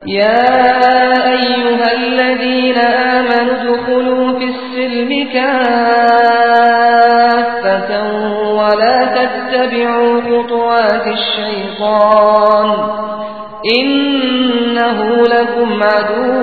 يا أيها الذين آمنوا ادخلوا في السلم كافة ولا تتبعوا خطوات الشيطان إنه لكم عدو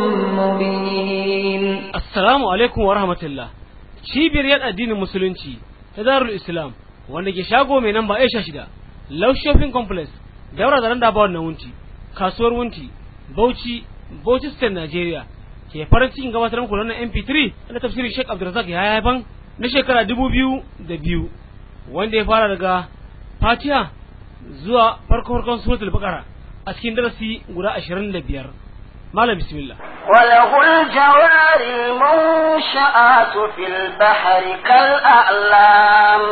مبين Assalamu alaikum wa rahmatullah. Cibiyar yan addinin Musulunci ta Darul Islam wanda ke shago mai namba Aisha shida, Love Shopping Complex, daura da randa ba wannan wunti, kasuwar wunti, Bauchi, Bauchi State Nigeria. Ke farin cikin gabatar muku da wannan MP3 na tafsirin Sheikh Abdulrazak ya haifan na shekara dubu biyu da biyu wanda ya fara daga Fatiha zuwa farko farkon suratul Baqara a cikin darasi guda ashirin da biyar. Malam bismillah. وله الجوار المنشآت في البحر كالأعلام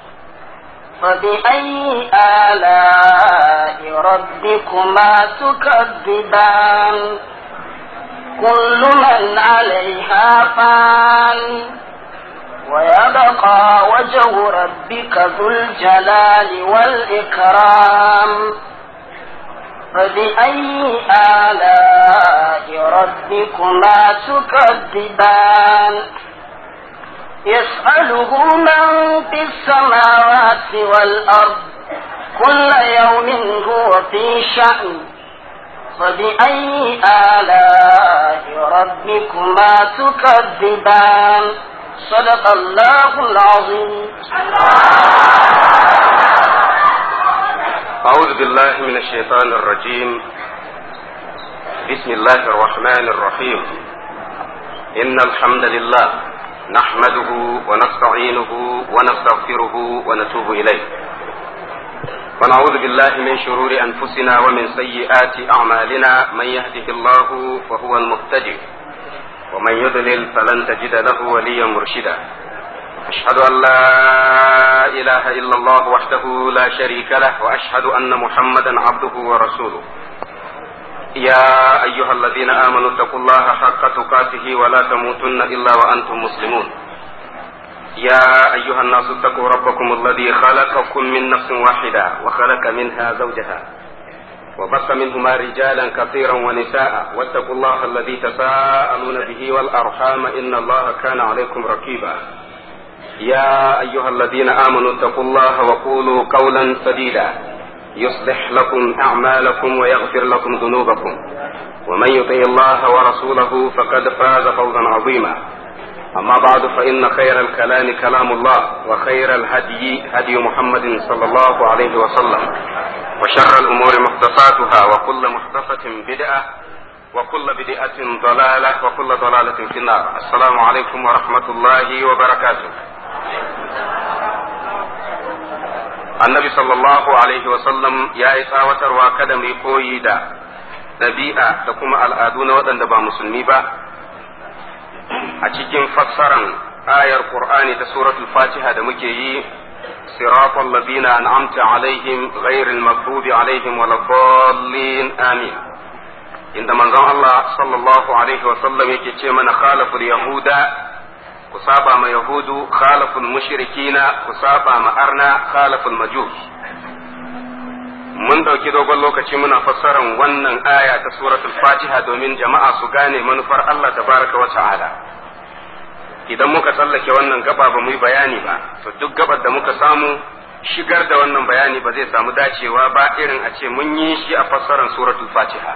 فبأي آلاء ربكما تكذبان كل من عليها فان ويبقى وجه ربك ذو الجلال والإكرام فبأي آلاء ربكما تكذبان يسأله من في السماوات والأرض كل يوم هو في شأن فبأي آلاء ربكما تكذبان صدق الله العظيم أعوذ بالله من الشيطان الرجيم بسم الله الرحمن الرحيم إن الحمد لله نحمده ونستعينه ونستغفره ونتوب إليه ونعوذ بالله من شرور أنفسنا ومن سيئات أعمالنا من يهده الله فهو المهتدي ومن يضلل فلن تجد له وليا مرشدا أشهد أن لا إله إلا الله وحده لا شريك له وأشهد أن محمدا عبده ورسوله يا أيها الذين آمنوا اتقوا الله حق تقاته ولا تموتن إلا وأنتم مسلمون يا أيها الناس اتقوا ربكم الذي خلقكم من نفس واحدة وخلق منها زوجها وبث منهما رجالا كثيرا ونساء واتقوا الله الذي تساءلون به والأرحام إن الله كان عليكم رقيبا يا أيها الذين آمنوا اتقوا الله وقولوا قولا سديدا يصلح لكم أعمالكم ويغفر لكم ذنوبكم ومن يطع الله ورسوله فقد فاز فوزا عظيما أما بعد فإن خير الكلام كلام الله وخير الهدي هدي محمد صلى الله عليه وسلم وشر الأمور محدثاتها وكل محدثة بدعة وكل بدعة ضلالة وكل ضلالة في النار السلام عليكم ورحمة الله وبركاته annabi sallallahu alaihi wasallam ya yi tsawatarwa kada mu yi koyi da ɗabi'a da kuma al'adu na waɗanda ba musulmi ba a cikin fassaran ayar qur'ani ta suratul fatiha da muke yi siratal ladina an'amta alaihim ghairil maghdubi alaihim waladdallin amin inda manzon Allah sallallahu alaihi wasallam yake ce mana khalaful yahuda ku saba ma yahudu khalaful mushrikina ku saba ma arna khalaful majus mun dauki dogon lokaci muna fassaran wannan aya ta suratul fatiha domin jama'a su gane manufar Allah tabaraka wa ta'ala idan muka tsallake wannan gaba ba mu yi bayani ba to duk gabar da muka samu shigar da wannan bayani ba zai samu dacewa ba irin a ce mun yi shi a fassaran suratul fatiha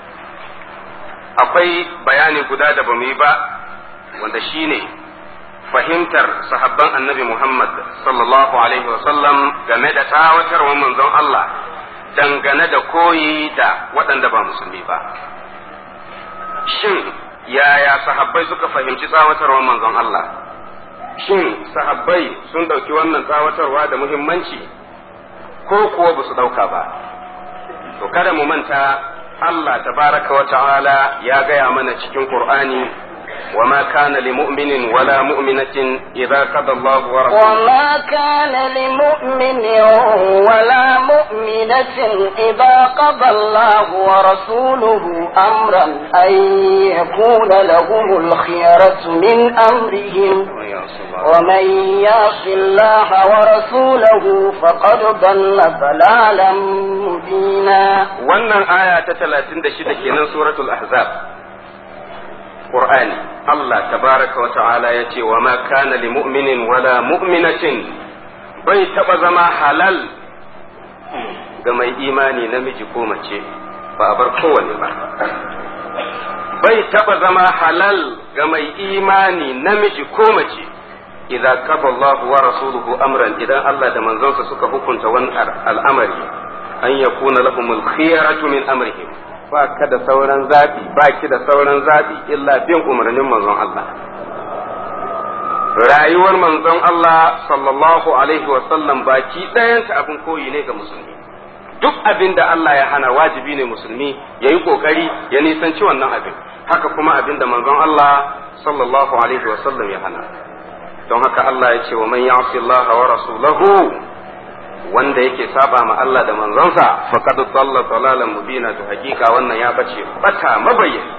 akwai bayani guda da ba mu yi ba wanda shine fahimtar sahabban annabi Muhammad sallallahu alaihi wasallam game da tawatarwar manzon Allah dangane da koyi da waɗanda ba musulmi ba. Shin yaya sahabbai suka fahimci tsawatarwar manzon Allah? Shin sahabbai sun ɗauki wannan tsawatarwa da muhimmanci ko kuwa ba su ɗauka ba? To kada mu manta Allah tabaraka wa ta'ala ya gaya mana cikin Qur'ani وما كان لمؤمن ولا مؤمنة إذا قضى الله ورسوله وما كان لمؤمن ولا مؤمنة إذا قضى الله ورسوله أمرا أن يكون لهم الخيرة من أمرهم ومن يعص الله ورسوله فقد ضل ضلالا مبينا wannan aya ta talatin da shida kenan suratul ahzab Qur'ani Allah tabaraka wa ta'ala ya ce wa ma kana li mu'minin wala mu'minatin bai taba zama halal ga mai imani namiji ko mace ba a bar kowane ba bai taba zama halal ga mai imani namiji ko mace idan kafa Allah wa rasuluhu amran idan Allah da manzonsa suka hukunta wani al'amari an yakuna lahumul khiyaratu min amrihim ba ka da sauran zaɓi ba ki da sauran zaɓi illa bin umarnin manzon Allah rayuwar manzon Allah sallallahu alaihi wasallam baki ɗayanta abin koyi ne ga musulmi duk abin da Allah ya hana wajibi ne musulmi ya yi ƙoƙari ya nisanci wannan abin haka kuma abin da manzon Allah sallallahu alaihi wasallam ya hana don haka Allah ya ce wa man ya'si Allah wa rasulahu wanda yake saba ma Allah da manzonsa faqad dalla dalalan mubina to hakika wannan ya bace bata mabayyani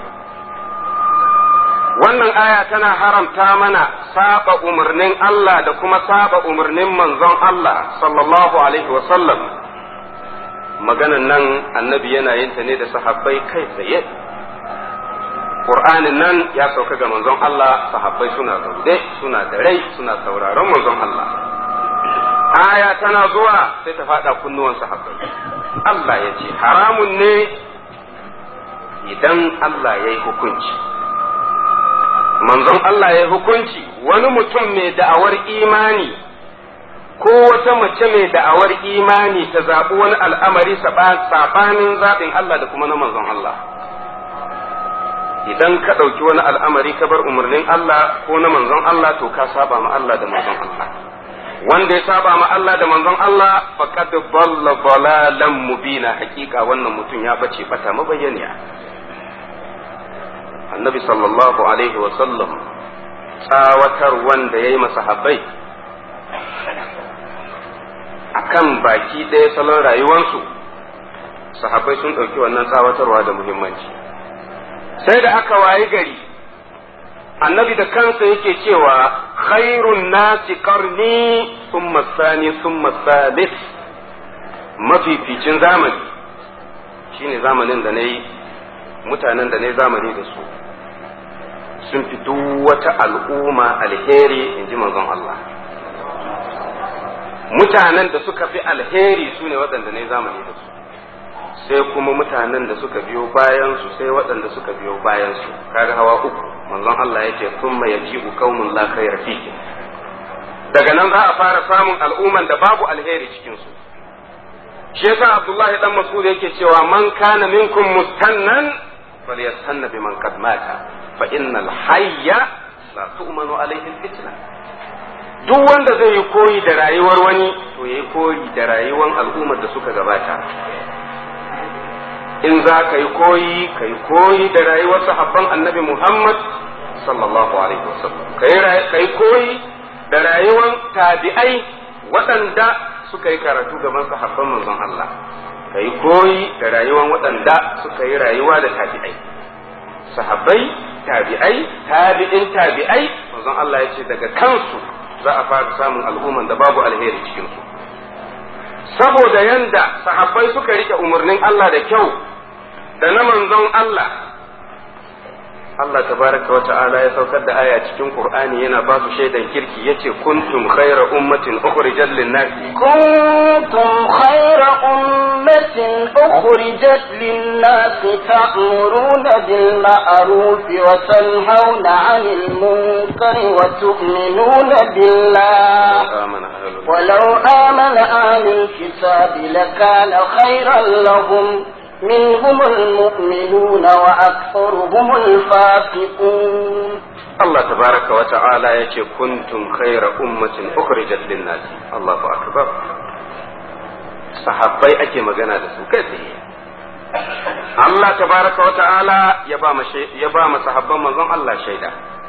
wannan aya tana haramta mana saba umarnin Allah da kuma saba umarnin manzon Allah sallallahu alaihi wa sallam maganan nan annabi yana yin ta ne da sahabbai kai tsaye Qur'anin nan ya sauka ga manzon Allah sahabbai suna zaune suna da rai suna sauraron manzon Allah aya tana zuwa sai ta faɗa kunnuwan sahabbai Allah ya ce haramun ne idan Allah ya yi hukunci manzon Allah ya yi hukunci wani mutum mai da'awar imani ko wata mace mai da'awar imani ta zaɓi wani al'amari saɓanin zaɓin Allah da kuma na manzon Allah idan ka ɗauki wani al'amari ka bar umarnin Allah ko na manzon Allah to ka saba ma Allah da manzon Allah wanda ya saba ma Allah da manzon Allah faqad dalla dalalan mubina hakika wannan mutum ya bace bata mabayyaniya annabi sallallahu alaihi wa sallam tsawatar wanda yayi masahabbai akan baki ɗaya salon rayuwarsu sahabbai sun ɗauki wannan tsawatarwa da muhimmanci sai da aka wayi gari annabi da kansa yake cewa khairun nasi karni summa sani summa salis mafificin zamani shine zamanin da na yi mutanen da na yi zamani da su sun fi duk wata al'umma alheri in ji manzon Allah mutanen da suka fi alheri su ne waɗanda na yi zamani da su sai kuma mutanen da suka biyo bayan su sai waɗanda suka biyo bayan su kaga hawa uku manzon Allah yake thumma yaji'u qaumun la khayra fihi daga nan za a fara samun al'umman da babu alheri cikin su shi yasa Abdullahi dan Mas'ud yake cewa man kana minkum mustannan falyastanna biman qad mata fa innal hayya la tu'manu alayhi fitna duk wanda zai yi koyi da rayuwar wani to yayi koyi da rayuwar al'ummar da suka gabata in za ka yi koyi ka yi koyi da rayuwar sahabban annabi Muhammad sallallahu alaihi wasallam ka yi koyi da rayuwar tabi'ai waɗanda suka yi karatu gaban sahabban manzon Allah ka yi koyi da rayuwar waɗanda suka yi rayuwa da tabi'ai sahabbai tabi'ai tabi'in tabi'ai manzon Allah ya ce daga kansu za a fara samun al'umman da babu alheri cikinsu saboda yanda sahabbai suka rike umarnin Allah da kyau da na manzon Allah Allah tabaraka wa ta'ala ya saukar da aya cikin Qur'ani yana ba su shaidan kirki yace kuntum khayra ummatin ukhrijat lin-nasi kuntum khayra ummatin ukhrijat lin-nasi ta'muruna bil ma'ruf wa tanhauna 'anil munkari wa tu'minuna billah ولو آمن أهل الكتاب لكان خيرا لهم منهم المؤمنون وأكثرهم الفاسقون الله تبارك وتعالى يقول كنتم خير أمة أخرجت للناس الله أكبر sahabbai ake magana da su kai tsaye Allah tabaraka wa ta'ala ya ba ma sahabban manzon Allah shaida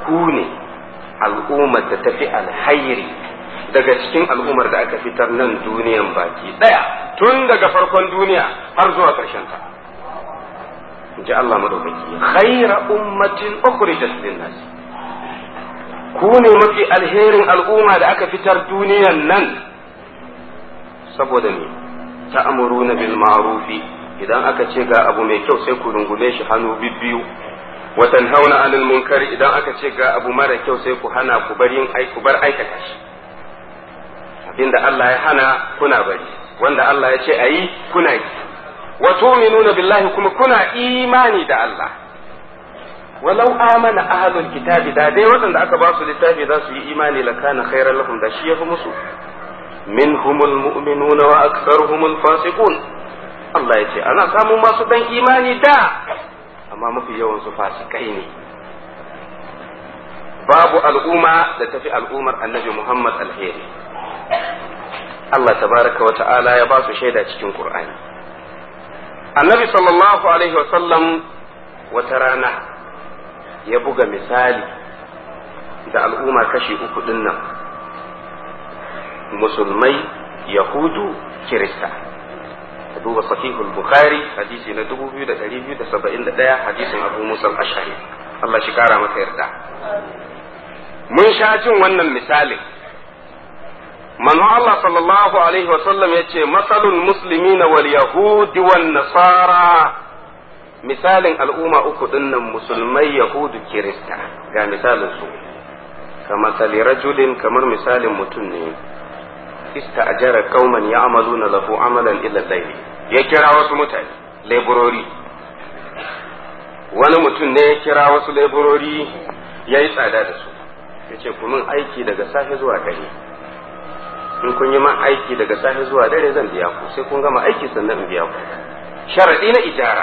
ku ne al'ummar da tafi alhairi daga cikin al'ummar da aka fitar nan duniyan baki daya tun daga farkon duniya har zuwa ƙarshen ta ji Allah madaukaki khaira ummatin ukhrijat lin-nas ku ne mafi alherin al'umma da aka fitar duniyan nan saboda me ta'muruna bil ma'rufi idan aka ce ga abu mai kyau sai ku rungume shi hannu bibbiyu wa tanhauna 'anil munkari idan aka ce ga abu mara kyau sai ku hana ku bar yin ku bar aikata shi abinda Allah ya hana kuna bari wanda Allah ya ce ayi kuna yi wa tu'minuna billahi kuma kuna imani da Allah walau amana ahlul kitabi da dai waɗanda aka ba su littafi za su yi imani lakana khairan lahum da shi yafi musu minhumul mu'minuna wa aktharuhumul fasiqun Allah ya ce ana samun masu dan imani da amma mafi yawan su fasikai ne babu al'umma da tafi al'ummar annabi Muhammad alheri Allah tabaraka wa ta'ala ya ba su shaida cikin Qur'ani annabi sallallahu alaihi wasallam wata rana ya buga misali da al'umma kashi uku din nan musulmai yahudu kirista ka duba sahihul bukhari hadisi na 2271 hadisin abu musa ashari Allah shi kara masa yarda mun sha jin wannan misalin manzo Allah sallallahu alaihi wasallam ya ce masalul muslimina wal yahudi wan nasara misalin al'umma uku dinnan musulmai yahudu kirista ga misalin su kama sali rajulin kamar misalin mutum ne ista'jara qauman ya'maluna lahu amalan illa layli ya kira wasu mutane laborori wani mutum ne ya kira wasu laborori ya yi tsada da su ya ce min aiki daga safe zuwa dare in kun yi man aiki daga safe zuwa dare zan biya ku sai kun gama aiki sannan in biya ku sharadi na ijara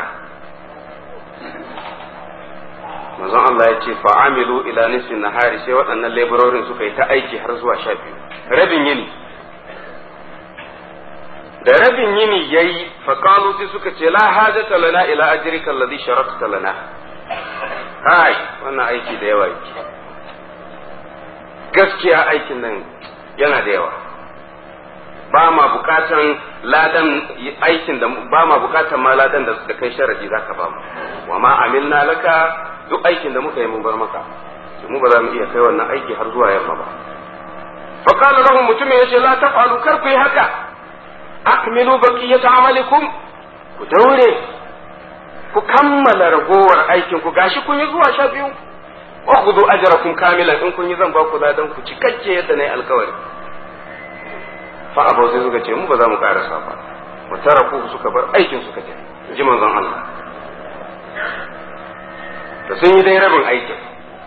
manzon Allah ya ce fa'amilu ila nisfin nahari sai waɗannan labororin suka yi ta aiki har zuwa sha biyu rabin yini da rabin yini yayi faqalu sai suka ce la hajata lana ila ajrika alladhi sharakta lana kai wannan aiki da yawa yake gaskiya aikin nan yana da yawa ba ma bukatan ladan aikin da ba ma bukatan ma ladan da suka kai sharadi zaka ba mu wa ma amilna laka duk aikin da muka yi mun bar maka mu ba za mu iya kai wannan aiki har zuwa yamma ba fa qala lahum mutumin yace la taf'alu kar ku yi haka akmilu baqiyata amalikum ku daure ku kammala ragowar aikin ku gashi kun yi zuwa sha biyu wa khudhu ajrakum kamilan in kun yi zan ba ku ladan ku cikakke yadda nayi alkawari fa abu sai suka ce mu ba za mu karasa ba mu tara ku suka bar aikin suka je ji manzon Allah da sun yi dai rabin aikin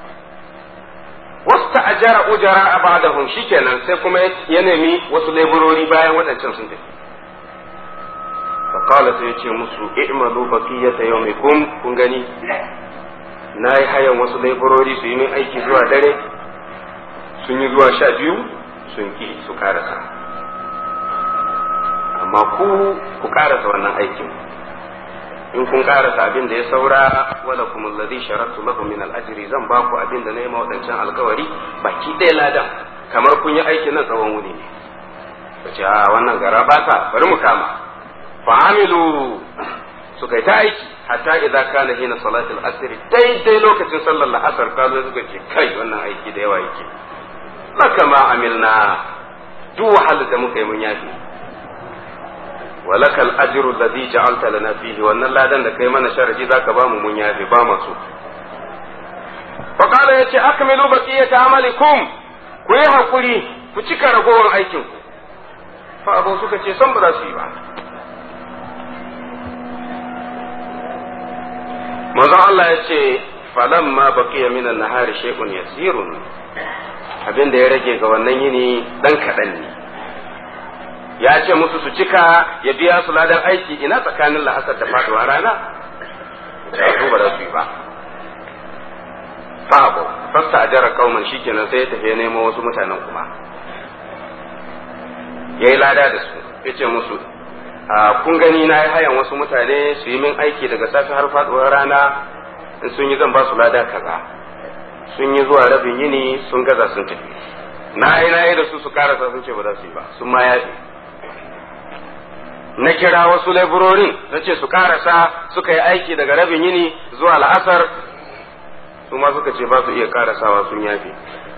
wasta ajara ujara a ba'dahum shikenan sai kuma ya nemi wasu leburori bayan waɗancan sun tafi fa qala sai yace musu i'malu baqiyata yawmikum kun gani na yi hayan wasu leburori su yi min aiki zuwa dare sun yi zuwa sha biyu sun ki su karasa amma ku ku karasa wannan aikin in kun karasa abin da ya saura wala kuma alladhi sharatu lahu min al-ajri zan ba ku abin da na yi wadancan alkawari baki ɗaya ladan kamar kun yi aikin nan tsawon wuni ne ku ce a wannan gara bata bari mu kama fa'amilu suka yi ta aiki hatta idza kana hina salatul asr daidai lokacin sallar la'asar kazo suka ce kai wannan aiki da yawa yake laka ma amilna duk wahalar da muka yi mun yafi walaka al-ajru alladhi ja'alta lana fihi wannan ladan da kai mana sharadi zaka ba mu mun yafe ba masu fa qala yace akmilu baqiyata amalikum ku yi hakuri ku cika ragowar aikin ku fa abu suka ce san ba za su yi ba manzon Allah ya ce falamma baqiya min an-nahari shay'un yasirun abin da ya rage ga wannan yini dan kaɗan ne ya ce musu su cika ya biya su ladan aiki ina tsakanin la'asar da faduwa rana su ba za su yi ba fa'abo fasta ajara kauman shikenan sai ya tafi nemo wasu mutanen kuma ya yi lada da su ya ce musu kun gani na yi hayan wasu mutane su yi min aiki daga safe har faduwar rana in sun yi zan ba su lada kaza sun yi zuwa rabin yini sun gaza sun tafi na yi na yi da su su karasa sun ce ba za su yi ba sun ma yafe na kira wasu laiburorin na ce su karasa suka yi aiki daga rabin yini zuwa la'asar su ma suka ce ba su iya karasawa sun yafe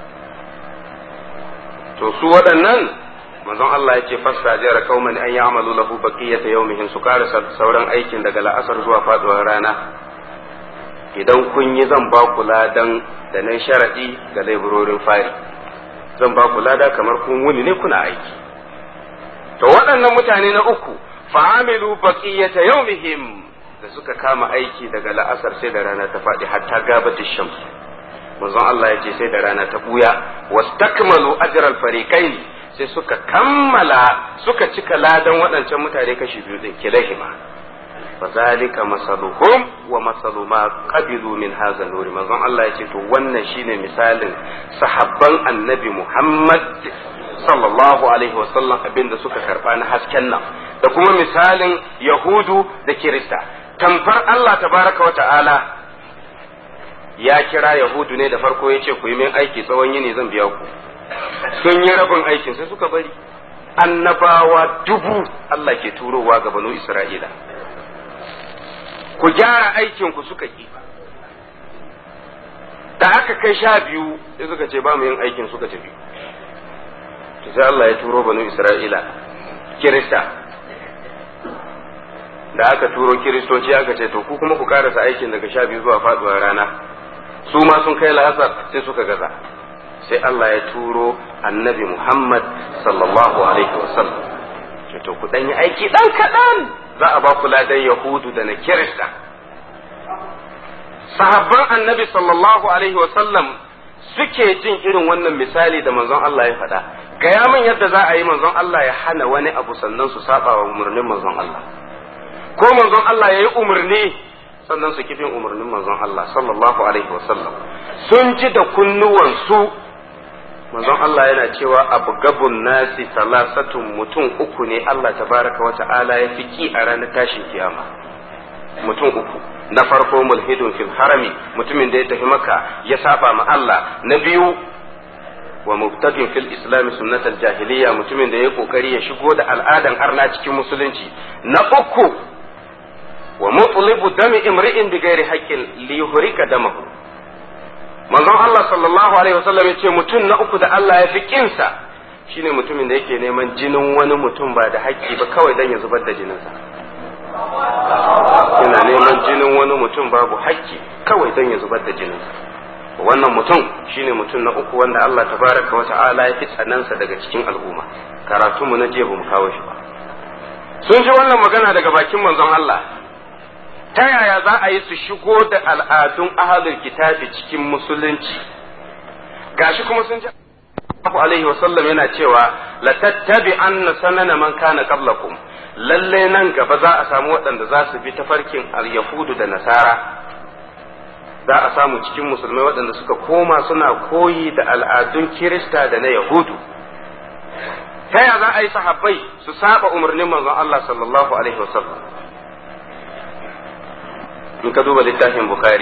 to su waɗannan manzon Allah ya ce fasta jara kauman an yi amalu lahu baqiyata yawmihin su karasa sauran aikin daga la'asar zuwa faduwar rana idan kun yi zan ba ku ladan da nan sharadi ga laiburorin fari zan ba ku lada kamar kun wuni ne kuna aiki to waɗannan mutane na uku fa'amilu baqiyata yawmihim da suka kama aiki daga la'asar sai da rana ta faɗi hatta gabata shams manzon Allah ya ce sai da rana ta buya wastakmalu ajral fariqain sai suka kammala suka cika ladan waɗancan mutane kashi biyu din kilahima fazalika masaluhum wa masalu ma qabilu min hadha nuri manzon Allah ya ce to wannan shine misalin sahabban annabi Muhammad sallallahu alaihi wasallam abinda suka karba na hasken nan da kuma misalin yahudu da kirista tamfar Allah tabaraka wa ta'ala ya kira yahudu ne da farko ya ce ku yi min aiki tsawon yini zan biya ku sun yi rabin aikin sai suka bari annabawa dubu Allah ke turowa ga banu Isra'ila ku gyara aikin ku suka ki da aka kai sha biyu sai suka ce ba mu yin aikin suka tafi to sai Allah ya turo banu Isra'ila kirista da aka turo kiristoci aka ce to ku kuma ku karasa aikin daga sha biyu zuwa faduwar rana su ma sun kai la'asar sai suka gaza sai Allah ya turo annabi Muhammad sallallahu alaihi wasallam ce to ku dan yi aiki dan kaɗan za a ba ku ladan yahudu da na kirista sahabban annabi sallallahu alaihi wasallam suke jin irin wannan misali da manzon Allah ya faɗa gaya min yadda za a yi manzon Allah ya hana wani abu sannan su saba wa umarnin manzon Allah ko manzon Allah ya yi umarni sannan su kifin umarnin manzon Allah sallallahu alaihi wasallam sun ji da kunnuwansu manzon Allah yana cewa abu gabun nasi salasatun mutum uku ne Allah tabaraka wa ta'ala ya fi ki a ranar tashin kiyama mutum uku na farko mulhidun fil harami mutumin da ya tafi maka ya saba ma Allah na biyu wa mubtadin fil islam sunnatal jahiliya mutumin da ya kokari ya shigo da al'adan arna cikin musulunci na uku wa mutlibu dami imri'in bi ghairi haqqin li yuhrika damahu manzon Allah sallallahu alaihi wasallam ya ce mutum na uku da Allah ya fi kinsa shine mutumin da yake neman jinin wani mutum ba da haƙƙi ba kawai dan ya zubar da jininsa yana neman jinin wani mutum babu haƙƙi kawai dan ya zubar da jininsa wannan mutum shine mutum na uku wanda Allah tabaraka wa ta'ala ya fi tsanansa daga cikin al'umma karatu mu na jiya bamu kawo shi ba sun ji wannan magana daga bakin manzon Allah ta yaya za a yi su shigo da al'adun ahalul kitabi cikin musulunci gashi kuma sun ji alaihi wasallam yana cewa la tattabi anna sanana man kana qablakum lalle nan gaba za a samu waɗanda za su bi tafarkin al-yahudu da nasara za a samu cikin musulmai waɗanda suka koma suna koyi da al'adun kirista da na yahudu ta yaya za a yi sahabbai su saba umarnin manzon Allah sallallahu alaihi wasallam in ka duba littafin bukhari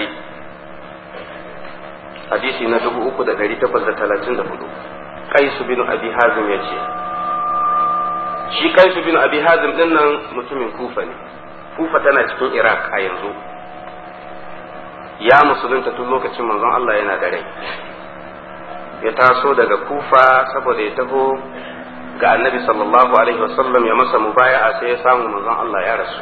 hadisi na dubu uku da ɗari takwas da talatin da hudu kaisu bin abi hazim ya ce shi kaisu bin abi hazim din nan mutumin kufa ne kufa tana cikin iraq a yanzu ya musulunta tun lokacin manzon allah yana da rai ya taso daga kufa saboda ya taho ga annabi sallallahu alaihi wasallam ya masa mubaya'a sai ya samu manzon allah ya rasu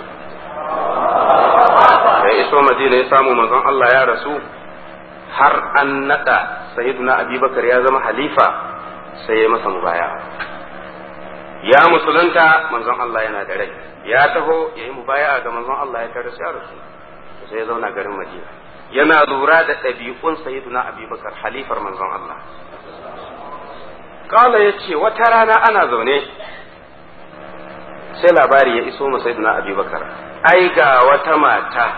da ya iso madina ya samu manzon Allah ya rasu har an nada sayyiduna abubakar ya zama halifa sai ya masa mubaya ya musulunta manzon Allah yana da rai ya taho ya yi mubaya ga manzon Allah ya tare ya rasu sai ya zauna garin madina yana lura da ɗabi'un sayyiduna abubakar halifar manzon Allah kala ya ce wata rana ana zaune sai labari ya iso ma sayyiduna abubakar ai ga wata mata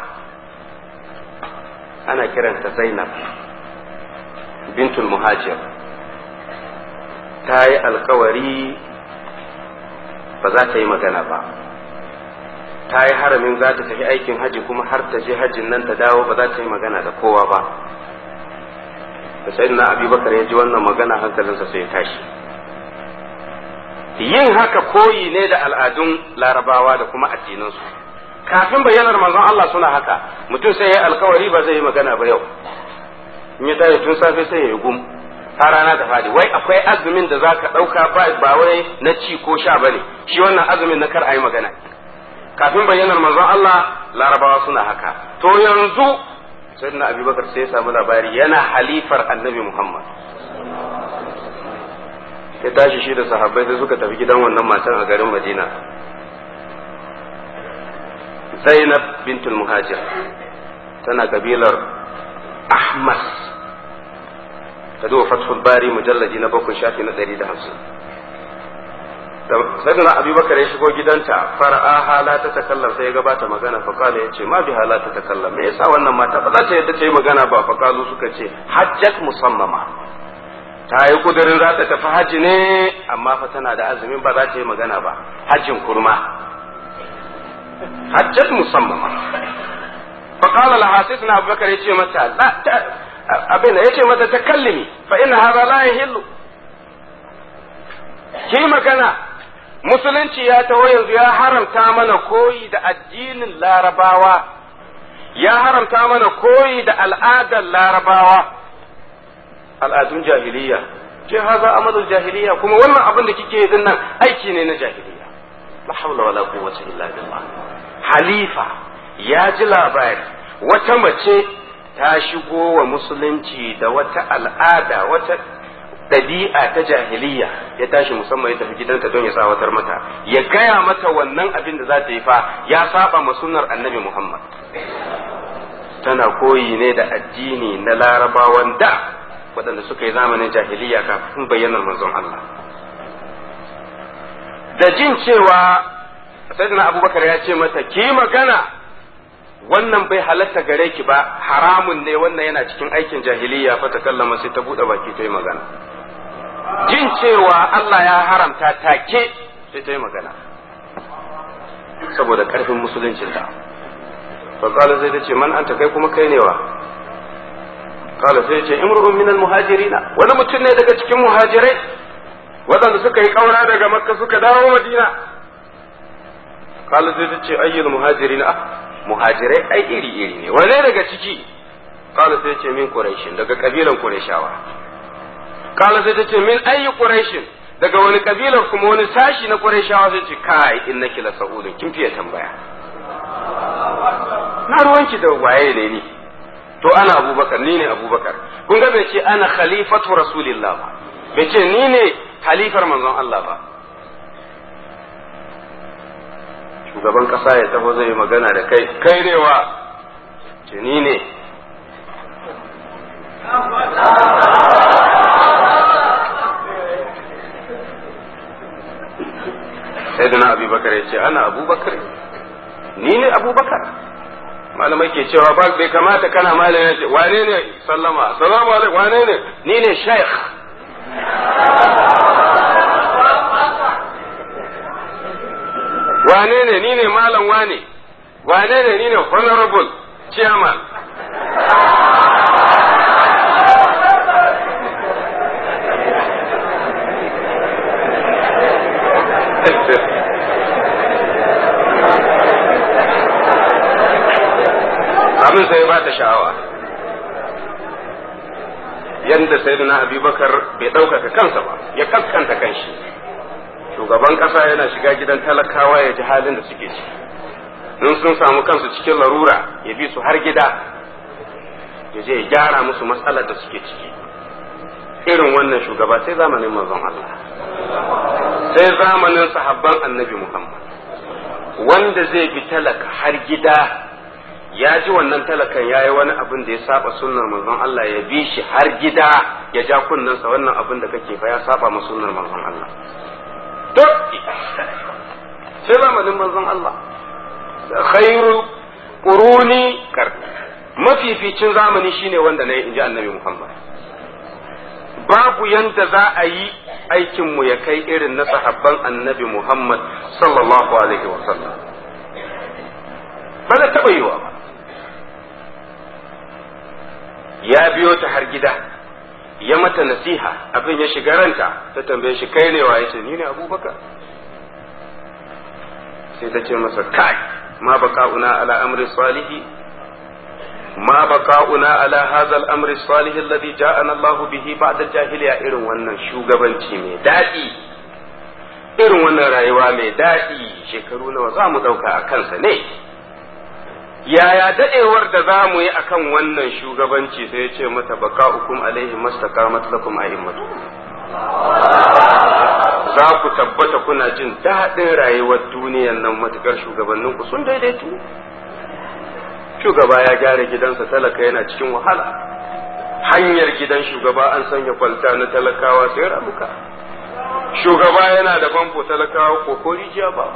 ana kiranta zainab bintul muhajir ta yi alkawari ba za ta yi magana ba ta yi haramin za ta tafi aikin haji kuma har ta je hajjin nan ta dawo ba za ta yi magana da kowa ba da sayyidina abubakar ya ji wannan magana hankalinsa sai ya tashi yin haka koyi ne da al'adun larabawa da kuma addinansu kafin bayyanar manzon Allah suna haka mutum sai ya alkawari ba zai yi magana ba yau in ya tashi tun safe sai ya yi gum har rana da fadi wai akwai azumin da zaka ɗauka ba wai na ci ko sha bane shi wannan azumin na kar a yi magana kafin bayyanar manzon Allah larabawa suna haka to yanzu sayyidina abubakar sai ya samu labari yana halifar annabi muhammad ya tashi shi da sahabbai sai suka tafi gidan wannan matan a garin madina zainab bintul muhajir tana kabilar ahmas ta duba fathul bari mujallaji na bakwai shafi na ɗari da hamsin sayyidina abubakar ya shigo gidanta fara'a la ta takallam sai ya gabata magana fa kala yace ma bi hala ta takallam me yasa wannan mata ba za ta yadda ta yi magana ba fa kalu suka ce hajjat musammama ta yi kudurin za ta tafi hajji ne amma fa tana da azumin ba za ta yi magana ba hajjin kurma hajjat musammama fa qala laha sayyidina abubakar yace mata la abin da yace mata takallimi fa inna hadha la yahillu ki magana musulunci ya taho yanzu ya haramta mana koyi da addinin larabawa ya haramta mana koyi da al'adar larabawa al'adun jahiliya ce haza amalul jahiliya kuma wannan abin da kike yi nan aiki ne na jahiliya la hawla wala quwwata illa billah halifa ya ji labari wata mace ta shigo wa musulunci da wata al'ada wata ɗabi'a ta jahiliya ya tashi musamman ya tafi gidanta don ya tsawatar mata ya gaya mata wannan abin da za ta yi fa ya saba ma sunnar annabi muhammad tana koyi ne da addini na larabawan da waɗanda suka yi zamanin jahiliya kafin bayyanar manzon Allah da jin cewa sayyidina abubakar ya ce mata ki magana wannan bai halatta gare ki ba haramun ne wannan yana cikin aikin jahiliya fa ta kallama sai ta buɗe baki ta yi magana jin cewa Allah ya haramta take sai ta yi magana saboda ƙarfin musuluncinta fa kala sai ta ce man anta kai kuma kai ne wa kala sai ce imru'un min muhajirina wani mutum ne daga cikin muhajirai waɗanda suka yi ƙaura daga makka suka dawo madina kala sai ta ce ayyul muhajirina ah muhajirai ai iri iri ne wane daga ciki kala sai ce min quraishin daga kabilan qurayshawa kala sai ta ce min ayi quraishin daga wani kabilar kuma wani sashi na qurayshawa sai ce kai innaki la sa'udun kin fiye tambaya na ruwanki da waye ne ni to ana abubakar ni ne abubakar kun ga bai ce ana khalifatu rasulillah ba bai ce ni ne halifar manzon Allah ba shugaban kasa ya taho zai magana da kai kai ne wa ce ni ne sai da na abubakar ya ce ana abubakar ni ne abubakar malamai ke cewa ba bai kamata kana malam ya ce wane ne sallama salamu alaikum wane ne ni ne sheikh wane ne ni ne malam wane wane ne ni ne honorable chairman abin sai ba ta sha'awa yadda sayyidina abubakar bai ɗaukaka kansa ba ya kaskanta kanshi shugaban ƙasa yana shiga gidan talakawa ya ji halin da suke ciki in sun samu kansu cikin larura ya bi su har gida ya je ya gyara musu matsalar da suke ciki irin wannan shugaba sai zamanin manzon Allah sai zamanin sahabban annabi Muhammad wanda zai bi talaka har gida ya ji wannan talakan ya yi wani abin da ya saba sunnar manzon Allah ya bi shi har gida ya ja kunnensa wannan abin da kake fa ya saba ma sunnar manzon Allah duk sai zamanin manzon Allah khairu quruni kar mafificin zamani shine wanda na yi inji annabi Muhammad babu yanda za a yi aikinmu ya kai irin na sahabban annabi Muhammad sallallahu alaihi wasallam ba da taɓa yiwa ba ya biyo ta har gida ya mata nasiha abin ya shiga ranta ta tambaye shi kai ne wa yace ni ne abubakar sai ta ce masa kai ma baka'una ala amri salihi ma baka'una ala hadha al-amri salih alladhi ja'ana Allah bihi ba'da jahiliya irin wannan shugabanci mai dadi irin wannan rayuwa mai dadi shekaru nawa za mu dauka a kansa ne yaya dadewar da za mu yi akan wannan shugabanci sai ya ce mata baka'ukum alaihi mastaqamat lakum a'immatu za ku tabbata kuna jin daɗin rayuwar duniyan nan matukar shugabanninku sun daidaitu shugaba ya gyara gidansa talaka yana cikin wahala hanyar gidan shugaba an sanya kwalta na talakawa sai ramuka shugaba yana da famfo talakawa ko ko rijiya ba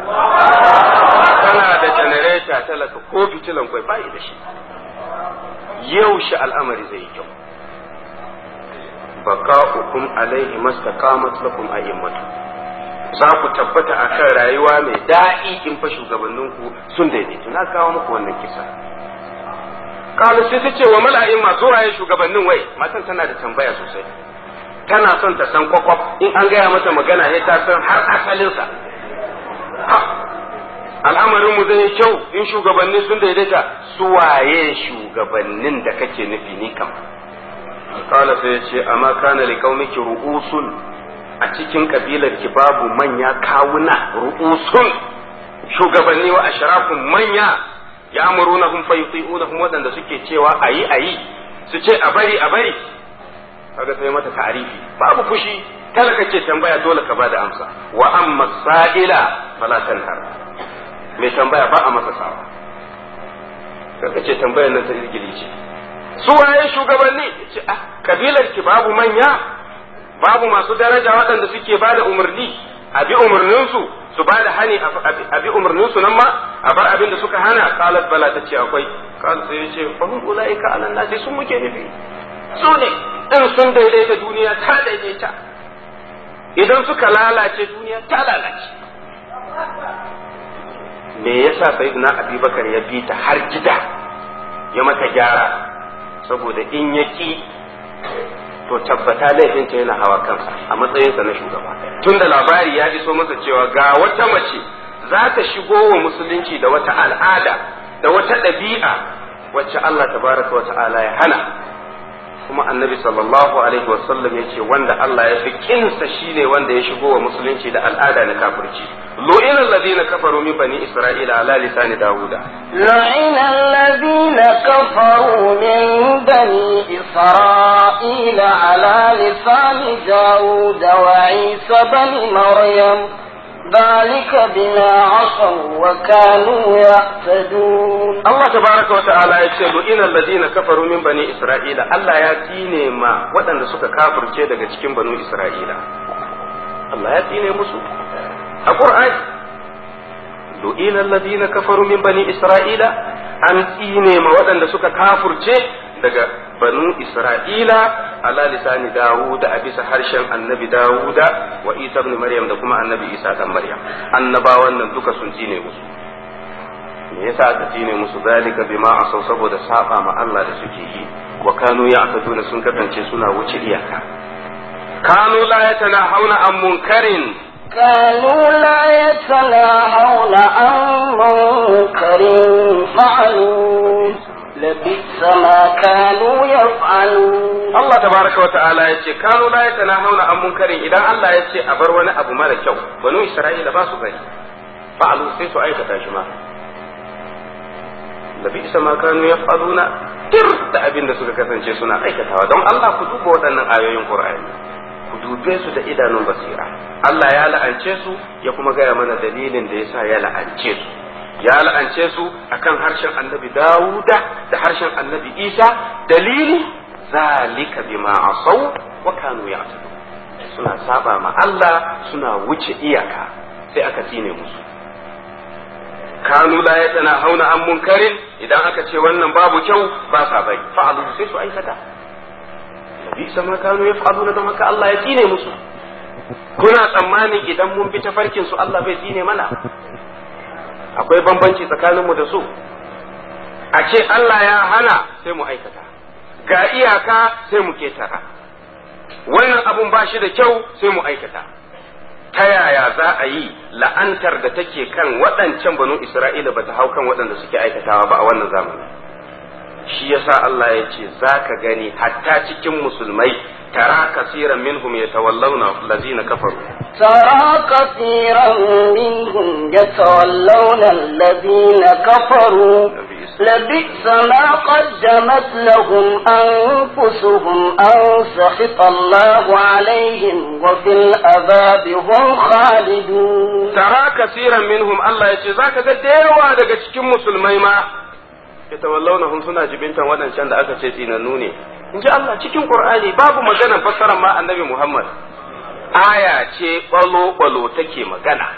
kana da janareta talaka ko fitilan kwai bai da shi yau shi al'amari zai yi kyau baka'ukum alaihi mastaqamat lakum a'immatu za ku tabbata akan rayuwa mai daɗi in fa shugabanninku sun daidaitu na kawo muku wannan kisa kalu sai ta ce wa mala'in masu raye shugabannin wai matan tana da tambaya sosai tana son ta san kwakwaf in an gaya mata magana ne ta san har asalinsa al'amarin mu zai kyau in shugabanni sun daidaita su waye shugabannin da kake nufi ni kam kala sai ya ce amma kana li qaumiki ru'usun a cikin kabilar ki babu manya kawuna ru'usun shugabanni wa ashrafun manya ya'murunahum fayuti'unahum wadanda suke cewa ayi ayi su ce a bari a bari kaga sai mata ta'arifi babu fushi talaka ce tambaya dole ka bada amsa wa amma sa'ila fala tanhar mai tambaya ba a masa sawa kaga ce tambayar nan ta izgili ce su waye shugabanni ce ah kabilar ki babu manya babu masu daraja waɗanda suke ba da umarni a bi umarninsu su ba da hani a bi umarninsu nan ma a bar abin da suka hana kalat bala ta ce akwai kalat sai ya ce fahim ulaika alan nasi sun muke nufi su ne in sun daidaita duniya ta daidaita idan suka lalace duniya ta lalace me yasa sayyidina abubakar ya bi ta har gida ya mata gyara saboda in ya ki to tabbata laifinta yana hawa kansa a matsayinsa na shugaba tunda labari ya iso masa cewa ga wata mace za ta shigo wa musulunci da wata al'ada da wata ɗabi'a wacce Allah tabaraka wa ta'ala ya hana kuma annabi sallallahu alaihi wasallam ya ce wanda Allah ya fi kinsa shine wanda ya shigo wa musulunci da al'ada na kafirci lu'ina alladhina kafaru min bani isra'ila ala lisani dawuda لعن الذين كفروا من بني إسرائيل على لسان داود وعيسى بن مريم ذلك بما عصوا وكانوا يعتدون Allah tabaraka wa ta'ala ya ce lu'ina alladhina kafaru min bani isra'ila Allah ya tine ma waɗanda suka kafirce daga cikin banu isra'ila Allah ya tine musu a Qur'ani lu'ina alladhina kafaru min bani isra'ila an tsine ma waɗanda suka kafirce daga banu isra'ila ala lisani dawuda a bisa harshen annabi dawuda wa isa ibn maryam da kuma annabi isa dan maryam annabawan nan duka sun tsine musu me yasa aka tsine musu zalika bima asau saboda saba ma Allah da suke yi wa kanu ya'taduna sun kasance suna wuce iyaka kanu la yatanahawna an munkarin كانوا لا يتناهون عن منكر فعلوه لبئس ما كانوا يفعلون Allah tabaraka wa ta'ala ya ce kanu la yatanahawna an munkarin idan Allah ya ce a bar wani abu mara kyau banu Isra'ila ba su bari fa'alu sai su aikata shi ma da bi isa ma kanu yaf'aluna tir da abin da suka kasance suna aikatawa don Allah ku duba waɗannan ayoyin Qur'ani ku dube su da idanun basira Allah ya la'ance su ya kuma gaya mana dalilin da yasa ya la'ance su ya la'ance su akan harshen annabi Dawuda da harshen annabi Isa dalili zalika bima asau wa kanu ya'tadun suna saba ma Allah suna wuce iyaka sai aka tsine musu kanu la ya hauna an munkarin idan aka ce wannan babu kyau ba sa bari fa'alu sai su aikata nabi sama kanu ya fa'alu na don haka Allah ya tsine musu kuna tsammanin idan mun bi tafarkin su Allah bai tsine mana akwai bambanci tsakaninmu da su a ce Allah ya hana sai mu aikata ga iyaka sai mu ketara wannan abun ba shi da kyau sai mu aikata ta yaya za a yi la'antar da take kan waɗancan banu Isra'ila ba ta hau kan waɗanda suke aikatawa ba a wannan zamani shi yasa Allah ya ce za ka gani hatta cikin musulmai tara kasiran minhum yatawallawna allazina kafaru ترى كثيرا منهم يتولون الذين كفروا لبئس ما قدمت لهم أنفسهم أن سخط الله عليهم وفي العذاب هم خالدون tara kasiran minhum Allah ya ce za ka ga da yawa daga cikin musulmai ma yatawallawnahum suna jibintan waɗancan da aka ce tsinannu ne in ji Allah cikin Qur'ani babu maganar fassarar ma annabi Muhammad aya ce balo-balo take magana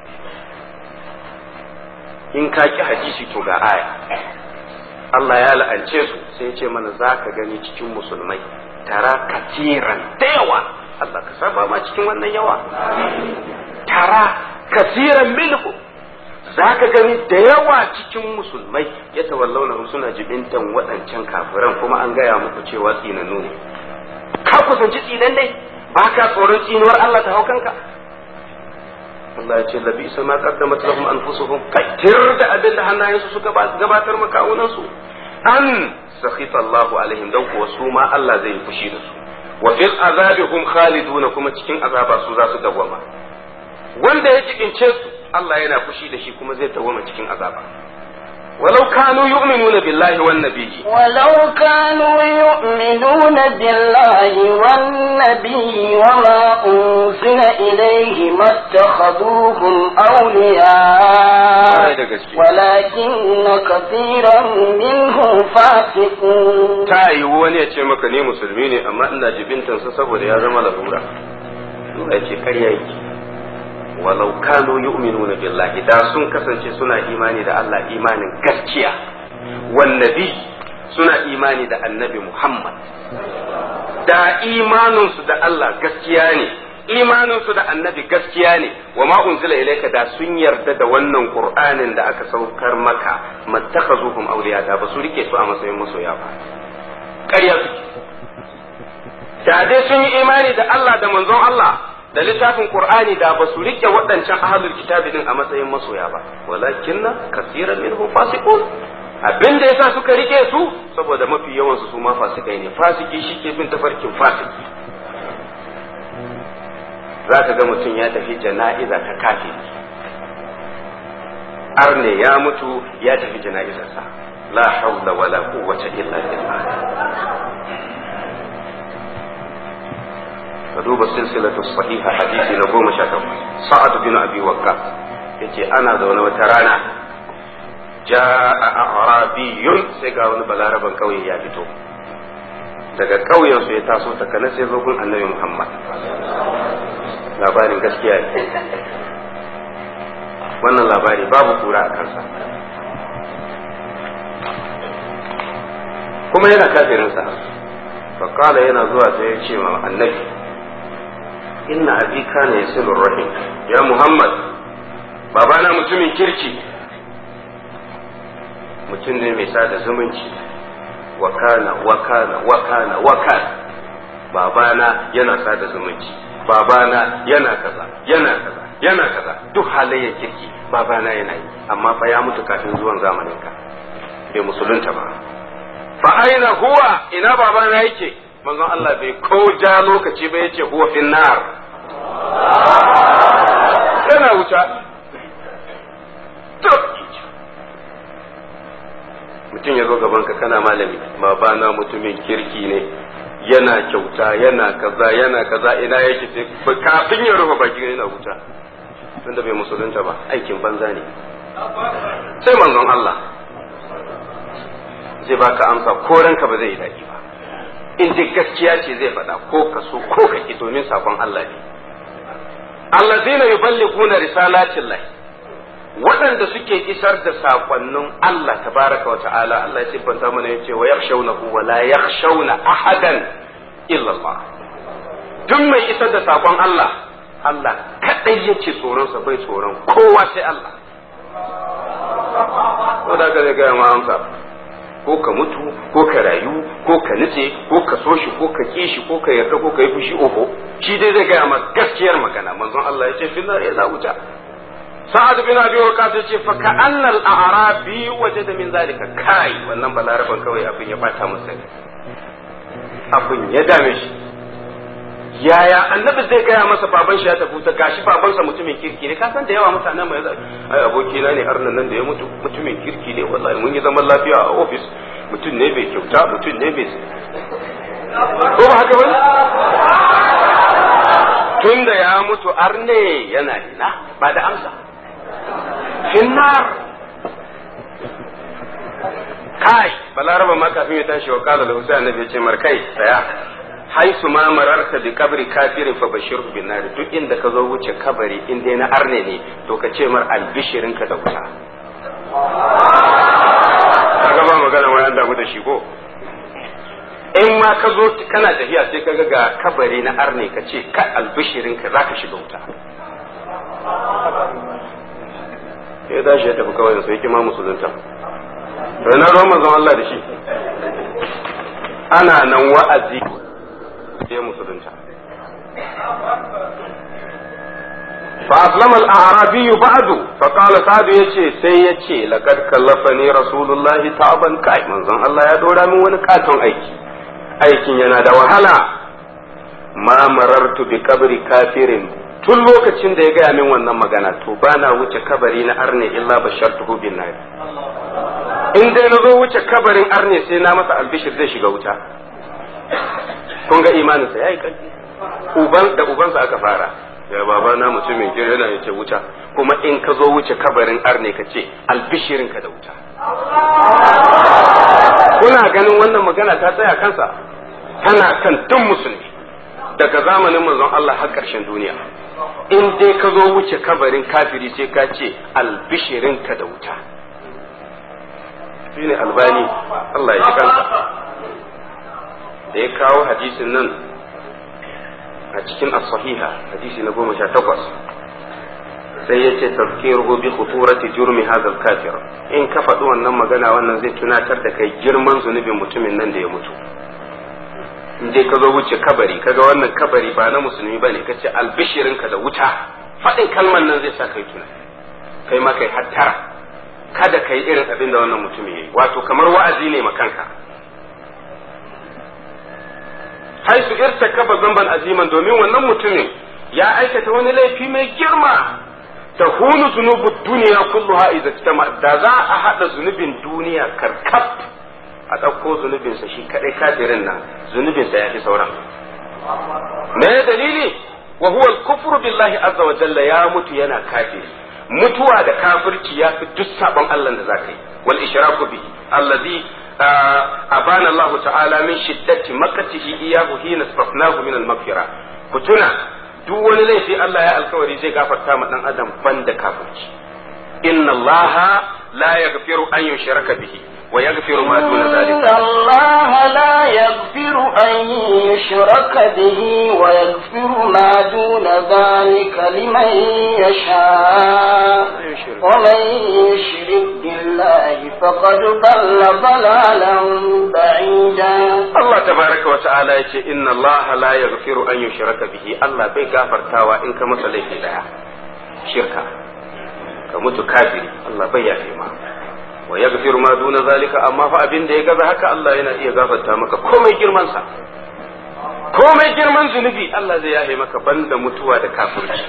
in ka ki hadisi to ga aya Allah ya la'ance su sai ya ce mana za ka gani cikin musulmai tara kasiran da yawa Allah ka saba ma cikin wannan yawa tara kasiran minhu za ka gani da yawa cikin musulmai ya tawallauna suna jibintan waɗancan kafiran kuma an gaya muku cewa tsinanu ne ka kusanci tsinan ne ba ka tsoron tsinuwar Allah ta hau kanka Allah ya ce labi isa ma qaddamat lahum anfusuhum kaitir da abin da hannayensu suka gabatar makawunan su an sakhita Allah alaihim dan kuwa su ma Allah zai fushi da su wa fil azabi hum khaliduna kuma cikin azaba su za su dawwama wanda ya jikince su Allah yana fushi da shi kuma zai dawwama cikin azaba ولو كانوا يؤمنون بالله والنبي ولو كانوا يؤمنون بالله والنبي وما أنزل إليه ما اتخذوهم أولياء ولكن كثيرا منهم فاسقون ta yiwu wani ya ce maka ni musulmi ne amma ina jibintansa saboda ya zama larura Allah ya ce karya yake walau kanu yu'minuna billahi da sun kasance suna imani da Allah imanin gaskiya wan nabi suna imani da annabi Muhammad da imaninsu da Allah gaskiya ne imaninsu da annabi gaskiya ne wa ma unzila ilayka da sun yarda da wannan qur'anin da aka saukar maka mattakhazuhum awliya da ba su rike su a matsayin masoya ba ƙarya suke da dai sun yi imani da Allah da manzon Allah da littafin Qur'ani da ba su rike waɗancan ahlul kitabi din a matsayin masoya ba walakinna kasiran minhum fasiqun abin da yasa suka rike su saboda mafi yawan su ma fasikai ne fasiki shike bin tafarkin fasiki zaka ga mutum ya tafi jana'iza ta kafiri arne ya mutu ya tafi jana'izarsa la hawla wala quwwata illa billah ka duba silsilatu sahiha hadisi na goma sha takwas sa'ad bin abi wakka yace ana zaune wata rana ja'a a'rabiyun sai ga wani balaraban kauye ya fito daga kauyen su ya taso ta kana sai zo gun annabi muhammad labarin gaskiya ne wannan labari babu kura a kansa kuma yana kafirinsa fakala yana zuwa sai ya ce ma annabi inna abi kana yasilur rahim ya muhammad babana mutumin kirki mutum ne mai sada zumunci wa kana wa kana wa kana wa kana babana yana sada zumunci babana yana kaza yana kaza yana kaza duk halayyar kirki babana yana yi amma fa ya mutu kafin zuwan zamanin ka bai musulunta ba fa aina huwa ina babana yake manzon Allah bai ko ja lokaci ba yace huwa fin nar yana wuta mutum ya zo gaban ka kana malami babana mutumin kirki ne yana kyauta yana kaza yana kaza ina yake sai kafin ya rufe baki yana wuta tunda bai musulunta ba aikin banza ne sai manzon Allah zai baka amsa ko ranka ba zai yi daɗi ba in dai gaskiya ce zai faɗa ko ka so ko ka ki domin sakon Allah ne allazina yuballighuna risalatin lahi waɗanda suke isar da sakonnin Allah tabaraka wa ta'ala Allah ya siffanta mana yace wa yakhshawnahu wa la yakhshawna ahadan illa Allah duk mai isar da sakon Allah Allah kadai yake tsoron sa bai tsoron kowa sai Allah to da zai ga ma amsa ko ka mutu ko ka rayu ko ka nutse ko ka so shi ko ka ƙi shi ko ka yarda ko ka yi fushi oho shi dai zai gaya ma gaskiyar magana manzon Allah ya ce finnar ya za wuta sa'ad bin abi waqas ya ce fa ka annal a'rabi wajada min zalika kai wannan balaraban kawai abin ya bata masa ne abin ya dame shi yaya annabi zai gaya masa baban shi ya tafi ta gashi babansa mutumin kirki ne ka san da yawa mutanen mai zai ai abokina ne arnan nan da ya mutu mutumin kirki ne wallahi mun yi zaman lafiya a ofis mutum ne bai kyauta mutum ne bai ko ba haka bane tun da ya mutu arne yana ina ba da amsa finnar kai balaraba ma kafin ya tashi wa kala da husayn annabi ya ce markai tsaya haisu ma mararta bi kabri kafirin fa bashirhu bin nar duk inda ka zo wuce kabari in dai na arne ne to ka ce mar albishirin ka da wuta kaga ba magana wai an damu da shi ko in ma ka zo kana tafiya sai kaga ga kabari na arne ka ce ka albishirin ka zaka shiga wuta ya dashi ya tafi kawai da sai kima musulunta to na ruwan manzon Allah da shi ana nan wa'azi ya musulunta فأسلم الأعرابي بعد فقال سعد يشي سي يشي لقد كلفني رسول الله تعبا كاي من زن الله يدور من ونكاتون أيكي أيكي ينادى وهلا ما مررت بقبر كافر tun lokacin da ya gaya min wannan magana to ba na wuce kabari na arne illa bashartuhu bin nar in dai na zo wuce kabarin arne sai na masa albishir zai shiga wuta kun ga imaninsa ya yi ƙarfi uban da ubansa aka fara ya baba na mutumin gir yana yace wuta kuma in ka zo wuce kabarin arne ka ce albishirin ka da wuta kuna ganin wannan magana ta tsaya kansa tana kan duk musulmi daga zamanin manzon Allah har ƙarshen duniya in dai ka zo wuce kabarin kafiri sai ka ce albishirin ka da wuta shine albani Allah ya ji kansa da ya kawo hadisin nan a cikin as-sahiha hadisi na goma sha takwas sai ya ce tazkiruhu bi khuturati jurmi hadha al-kafir in ka faɗi wannan magana wannan zai tunatar da kai girman zunubin mutumin nan da ya mutu in dai ka zo wuce kabari kaga wannan kabari ba na musulmi bane ka ce albishirin ka da wuta faɗin kalman nan zai sa kai tuna kai ma kai hattara kada kai irin abin da wannan mutumin yayi wato kamar wa'azi ne makanka haisu irtakaba zamban aziman domin wannan mutumin ya aikata wani laifi mai girma ta hunu zunubu duniya kulluha idza tama da za a hada zunubin duniya karkaf a ɗauko zunubinsa shi kadai kafirin nan zunubinsa ya fi sauran me dalili wa huwa al-kufru billahi azza wa jalla ya mutu yana kafiri mutuwa da kafirci ya fi duk sabon Allah da zaka yi wal ishraku bihi allazi abana Allah ta'ala min shiddati makatihi iyahu hina safnahu min al-maghfira ku tuna duk wani laifi Allah ya alkawari zai gafarta ma dan adam banda kafirci inna Allah la yaghfiru an yushraka bihi wa yaghfiru ma duna dhalika إن الله لا يغفر أن يشرك به ويغفر ما دون ذلك لمن يشاء ومن يشرك بالله فقد ضل ضلالا بعيدا Allah tabaraka wa ta'ala yace inna Allah la yaghfiru an yushraka bihi Allah bai gafartawa in ka masa laifi daya shirka ka mutu kafiri Allah bai yafe ma wa yaghfiru ma duna zalika amma fa abin da ya gaza haka Allah yana iya gafarta maka komai girman sa komai girman zunubi Allah zai yafe maka banda mutuwa da kafirci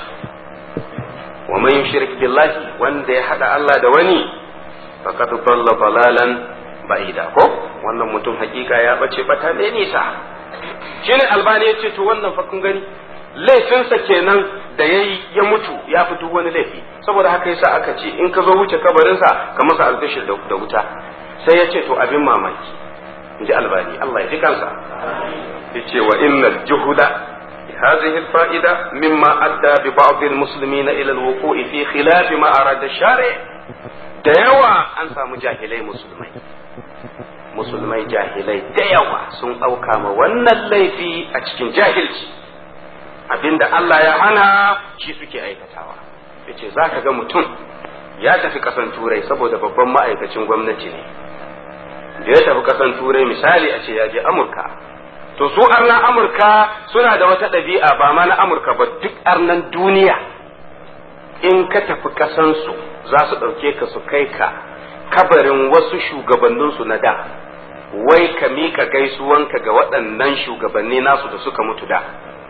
wa man yushrik billahi wanda ya hada Allah da wani faqad dalla dalalan ba'ida ko wannan mutum hakika ya bace bata ne nisa shine albani ya ce to wannan fa kun gani laifinsa kenan da yayi ya mutu ya fi duk wani laifi saboda haka yasa aka ce in ka zo wuce kabarinsa ka masa albishir da wuta sai ya ce to abin mamaki in ji albani Allah ya ji kansa ya ce wa innal juhuda هذه الفائدة مما أدى ببعض المسلمين إلى الوقوع في خلاف ما أراد الشارع da yawa an samu jahilai musulmai musulmai jahilai da yawa sun ɗauka ma wannan laifi a cikin jahilci abinda Allah ya hana shi suke aikatawa yace za ka ga mutum ya tafi ƙasan turai saboda babban ma'aikacin gwamnati ne da ya tafi kasan turai misali a ce ya je amurka to su arnan amurka suna da wata ɗabi'a ba ma na amurka ba duk arnan duniya in ka tafi kasansu za su ɗauke ka su kai ka kabarin wasu shugabanninsu na da wai ka miƙa gaisuwanka ga waɗannan shugabanni nasu da suka mutu da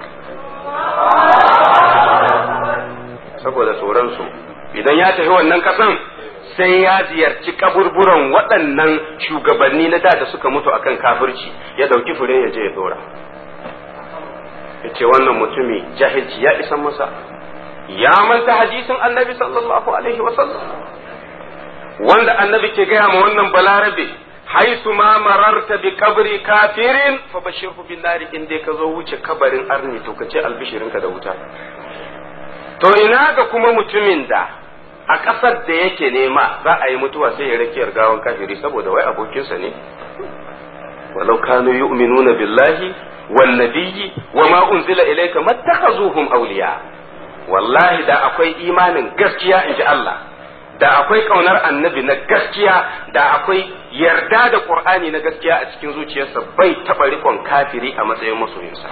saboda tsoronsu idan ya tafi wannan kasan sai ya ziyarci kaburburan waɗannan shugabanni na da da suka mutu akan kafirci ya ɗauki fure ya je ya dora ya ce wannan mutumi jahilci ya isan masa ya manta hadisin annabi sallallahu alaihi wasallam wanda annabi ke gaya ma wannan balarabe haisu ma mararta bi kabri kafirin fa bashirhu bin nari in dai ka zo wuce kabarin arni to ka ce albishirinka da wuta to ina ga kuma mutumin da a ƙasar da yake nema za a yi mutuwa sai ya rakiyar gawan kafiri saboda wai abokinsa ne walau kanu yu'minuna billahi wan nabiyyi wa ma unzila ilayka mattakhazuhum awliya wallahi da akwai imanin gaskiya in ji Allah da akwai kaunar annabi na gaskiya da akwai yarda da qur'ani na gaskiya a cikin zuciyarsa bai taɓa rikon kafiri a matsayin masoyinsa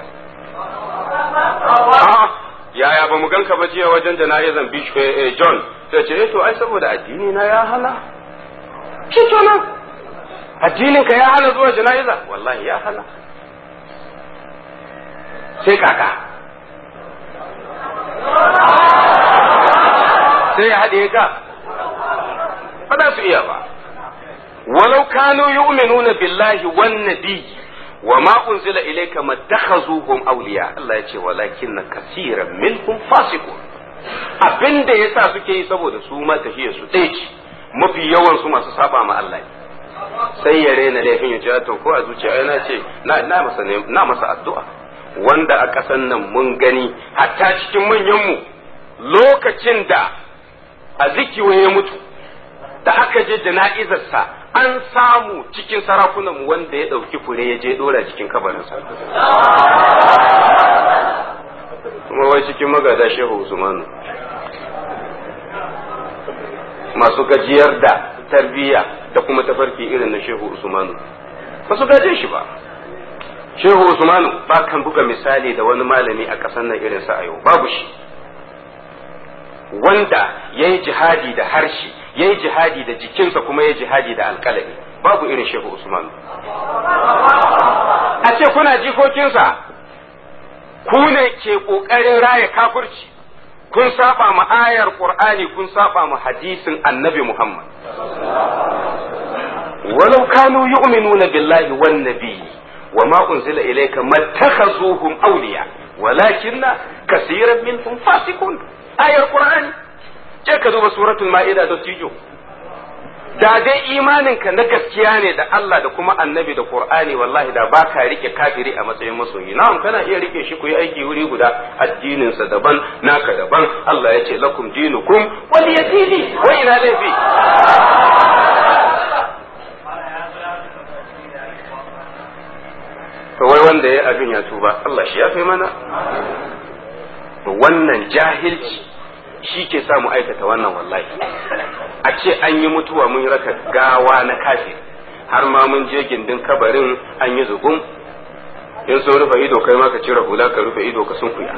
yaya ba mu ganka ba jiya wajen jana'izan John sai ce to ai saboda addini na ya hana shi kenan addinin ka ya hana zuwa jana'iza wallahi ya hana sai kaka sai ya haɗe ka ba za su iya ba walau kanu yu'minuna billahi wan nabiyyi wa ma unzila ilayka mattakhazuhum awliya Allah ya ce walakin kaseeran minhum fasiqun abin da yasa suke yi saboda su ma tafiya su ɗaya ce mafi yawan su masu saba ma Allah sai ya rena laifin ya ce to ko a zuciya ai na ce na na masa na masa addu'a wanda a ƙasan nan mun gani hatta cikin manyan mu lokacin da a zikiwa ya mutu da aka je jana'izarsa an samu cikin sarakunan wanda ya ɗauki fure ya je ɗora cikin kabarinsa kuma wai cikin magada shehu usmanu masu gajiyar da tarbiyya da kuma tafarki irin na shehu usmanu ba su gaje shi ba shehu usmanu ba kan buga misali da wani malami a ƙasar nan irinsa a yau babu shi wanda ya yi jihadi da harshe ya yi jihadi da jikinsa kuma ya jihadi da alkalami babu irin shehu usman a ce kuna jikokinsa ku ne ke ƙoƙarin raya kafirci kun saba ma ayar qur'ani kun saba ma hadisin annabi muhammad walau kanu yu'minuna billahi wan nabiyyi وما أنزل إليك ما اتخذوهم أولياء ولكن كثيرا منهم فاسقون آية القرآن je ka duba suratul ma'ida da tijo da dai imaninka na gaskiya ne da Allah da kuma annabi da Qur'ani wallahi da baka rike kafiri a matsayin masoyi na'am kana iya rike shi ku yi aiki wuri guda addinin sa daban naka daban Allah ya ce lakum dinukum waliyadini wa ina laifi to wai wanda ya abin ya tuba Allah shi ya fi mana wannan jahilci shi ke sa mu aikata wannan wallahi a ce an yi mutuwa mun raka gawa na kafir har ma mun je gindin kabarin an yi zugun in so rufe ido kai ma ka cire hula ka rufe ido ka sunkuya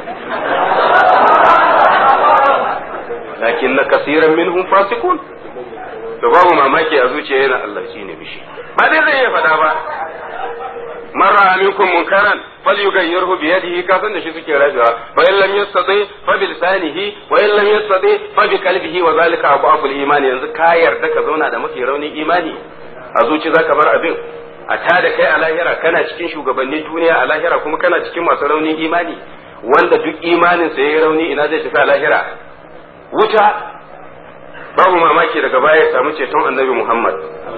lakin na kasiran minhum fasikun to babu mamaki a zuciya yana Allah shi ne bishi ba dai zai iya faɗa ba marra minkum munkaran falyughayyirhu bi yadihi ka san da shi suke rabewa wa in lam yastati fa bi lisanihi wa in lam yastati fa bi qalbihi wa zalika abu imani yanzu ka yarda ka zauna da mafi raunin imani a zuci zaka bar abin a ta da kai a lahira kana cikin shugabannin duniya a lahira kuma kana cikin masu raunin imani wanda duk imanin sa yayi rauni ina zai tafi a lahira wuta babu mamaki daga baya ya samu ceton annabi Muhammad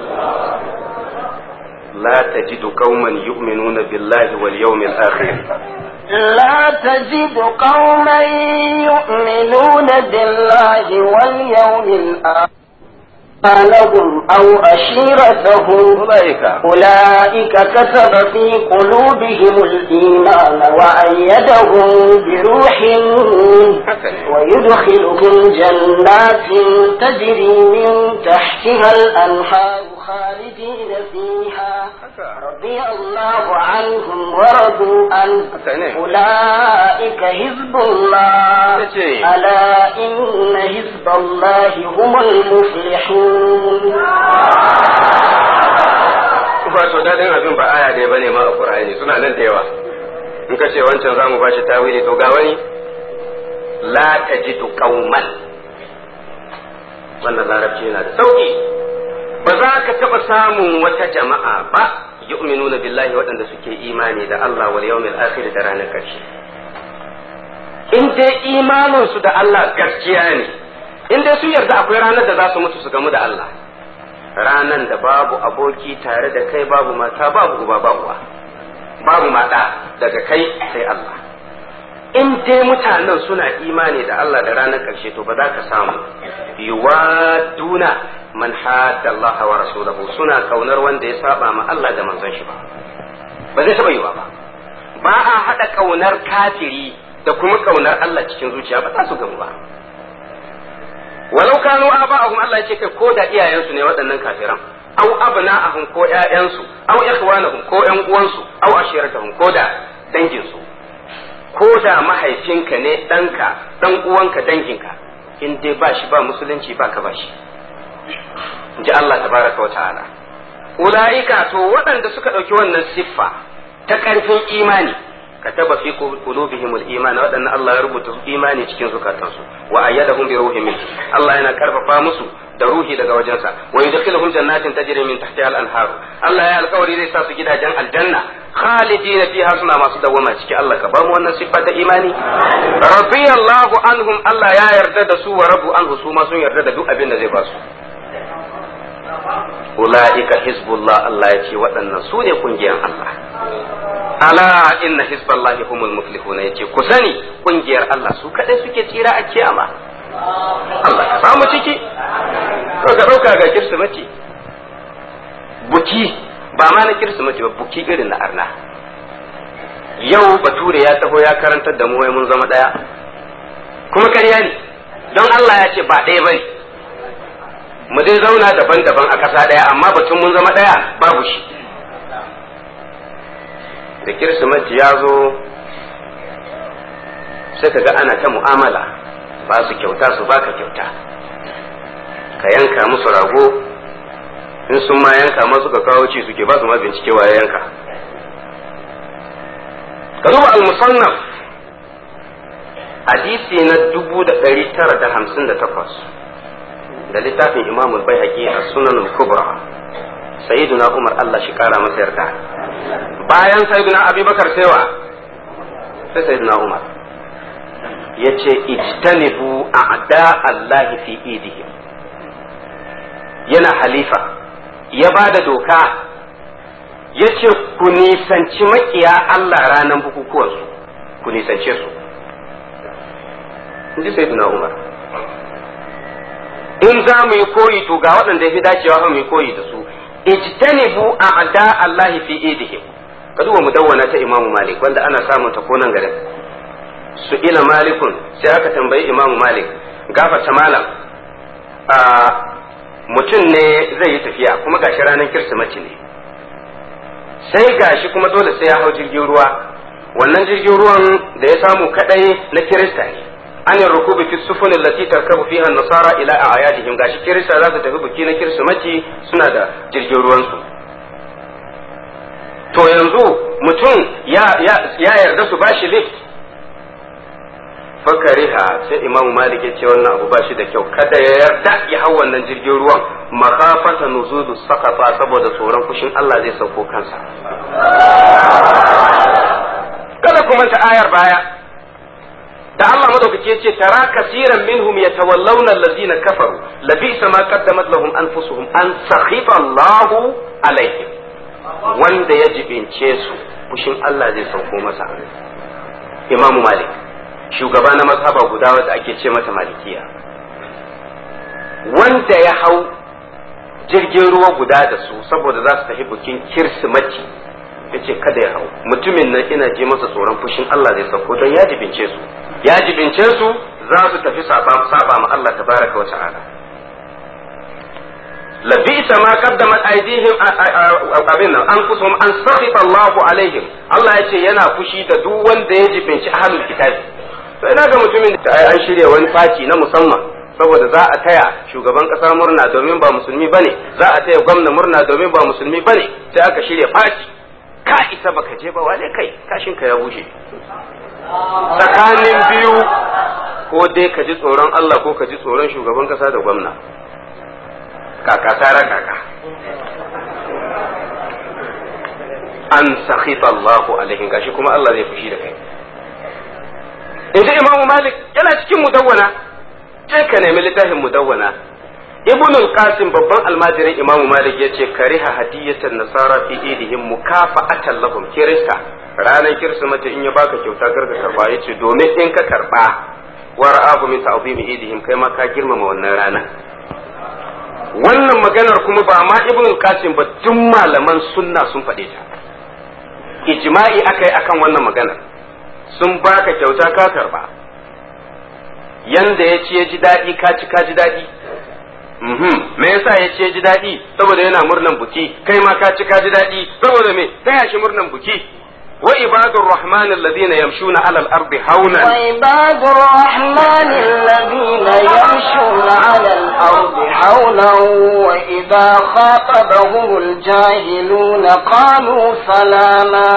لا تجد قوما يؤمنون بالله واليوم الآخر لا تجد قوما يؤمنون بالله واليوم الآخر لهم أو أشيرتهم ulaika أولئك كتب في قلوبهم الإيمان وأيدهم بروح منه haka ne ويدخلهم جنات تجري من تحتها الأنهار خالدين فيها haka رضي الله عنهم ورضوا عنه haka ne أولئك حزب الله yace ألا إن حزب الله هم المفلحون wato dadin abin ba aya ɗaya bane ma a Qur'ani suna nan da yawa in ka ce wancan zamu bashi tawili to ga wani la tajidu qauman wannan larabci yana da sauki ba za ka taɓa samun wata jama'a ba yu'minuna billahi waɗanda suke imani da Allah wal yawmil akhir da ranar ƙarshe in dai imanin su da Allah gaskiya ne in dai su yarda akwai ranar da za su mutu su gamu da Allah ranan da babu aboki tare da kai babu mata babu uba babu uwa babu mata daga kai sai Allah in dai mutanen suna imani da Allah da ranar ƙarshe to ba za ka samu yuwaduna man hadda Allah wa rasulahu suna kaunar wanda ya saba ma Allah da manzon shi ba ba zai taba yiwa ba ba a hada kaunar kafiri da kuma kaunar Allah cikin zuciya ba za su gamu ba walau kanu aba'ahum Allah ya ce kai ko da iyayensu ne waɗannan kafiran aw abna'ahum ko ƴaƴansu aw ikhwanahum ko ƴan uwansu aw ashiratahum ko da danginsu ko da mahaifinka ne ɗanka ɗan uwanka danginka in dai ba shi ba musulunci ba ka ba shi in ji Allah tabaraka wa ta'ala ula'ika to waɗanda suka ɗauki wannan siffa ta ƙarfin imani kataba fi qulubihimul iman waɗannan Allah ya rubuta imani cikin zukatansu wa ayyadahum bi ruhin min Allah yana karfafa musu da ruhi daga wajensa wa yudkhiluhum jannatin tajri min tahtiha al-anhar Allah ya alƙawari zai sa su gidajen aljanna khalidina fiha suna masu dawama ciki Allah ka ba mu wannan siffa ta imani radiyallahu anhum Allah ya yarda da su wa rabu anhu su ma sun yarda da duk abin da zai ba su ula'ika hizbullah Allah ya ce waɗannan su ne kungiyar Allah ala inna hizballahi humul muflihuna yace ku sani kungiyar Allah su kadai suke tsira a kiyama Allah ka samu ciki to ka dauka ga kirsimati buki ba ma na kirsimati ba buki irin na arna yau bature ya taho ya karantar da mu wai mun zama daya kuma ƙarya ne don Allah ya ce ba ɗaya bane mu dai zauna daban-daban a ƙasa ɗaya amma batun mun zama ɗaya babu shi da kirsimeti ya zo sai ka ga ana ta mu'amala ba su kyauta su baka kyauta ka yanka musu rago in sun ma yanka ma suka kawo ci suke ba su ma bincike wa yanka ka duba al-musannaf hadisi na dubu da ɗari tara da hamsin da takwas da littafin imamul bai a sunan kubra sayyiduna umar Allah shi kara masa yarda bayan sayyiduna abubakar saiwa sai sayyiduna umar ya ce ijtanibu a'da Allah fi idihim yana halifa ya ba da doka ya ce ku nisanci makiya Allah ranar bukukuwansu ku nisance su in ji sayyiduna umar in za mu yi koyi to ga waɗanda ya fi dacewa mu yi koyi da su ijtanibu a'da Allah fi idihim ka duba mudawwana ta Imam Malik wanda ana samun ta konan garin su ila malikun sai aka tambayi Imam Malik gafata malam a mutum ne zai yi tafiya kuma gashi ranar kirsimati ne sai gashi kuma dole sai ya hau jirgin ruwa wannan jirgin ruwan da ya samu kadai na kirista ne an yi rukubi fi sufun allati tarkabu fiha nasara ila a'yadihim gashi kirista za su tafi biki na kirsimati suna da jirgin ruwansu to yanzu mutum ya yarda su bashi lift fakariha sai imamu malik ya ce wannan abu bashi da kyau kada ya yarda ya hau wannan jirgin ruwan makafata nuzudu sakata saboda tsoron fushin Allah zai sauko kansa kada kuma ta ayar baya da Allah madaukaki yace tara kasiran minhum yatawallawna allazina kafaru labisa ma qaddamat lahum anfusuhum an sakhifa Allahu alaihim wanda ya jibince su fushin Allah zai sauko masa Imam Malik shugaba na mazhaba guda wanda ake ce mata malikiya wanda ya hau jirgin ruwa guda da su saboda za su tafi bikin kirsimati ya ce kada ya hau mutumin nan ina ji masa tsoron fushin Allah zai sauko don ya jibince su ya jibince su za su tafi saba ma Allah tabaraka wa ta'ala labisa ma qaddamat aydihim abin nan an kusum an sakhita Allahu alaihim Allah ya ce yana fushi da duk wanda ya jibinci ahlul kitabi to ina ga mutumin da an shirya wani faci na musamman saboda za a taya shugaban kasa murna domin ba musulmi bane za a taya gwamna murna domin ba musulmi bane sai aka shirya faci ka isa baka je ba wane kai kashin ka ya bushe tsakanin biyu ko dai ka ji tsoron Allah ko ka ji tsoron shugaban kasa da gwamna kaka tara kaka an sakhita Allahu alaihim gashi kuma Allah zai fushi da kai inji Imam Malik yana cikin mudawwana sai ka nemi littafin mudawwana Ibn al-Qasim babban almajirin Imam Malik yace kariha hadiyatan nasara fi idihim mukafa'atan lahum kirista ranar kirsimati in ya baka kyauta karka karba yace domin in ka karba wara'ahu min ta'zimi idihim kai ma ka girmama wannan rana wannan maganar kuma ba ma ibn qasim ba duk malaman sunna sun faɗe ta ijma'i akai akan wannan maganar sun baka kyauta ka karba yanda ya ci ya ji daɗi ka ci ka ji daɗi me yasa ya ci ya ji daɗi saboda yana murnan buki kai ma ka ci ka ji daɗi saboda me taya shi murnan buki وعباد الرحمن الذين يمشون على الأرض هونا وعباد الرحمن الذين يمشون على الأرض حولا وإذا خاطبهم الجاهلون قالوا سلاما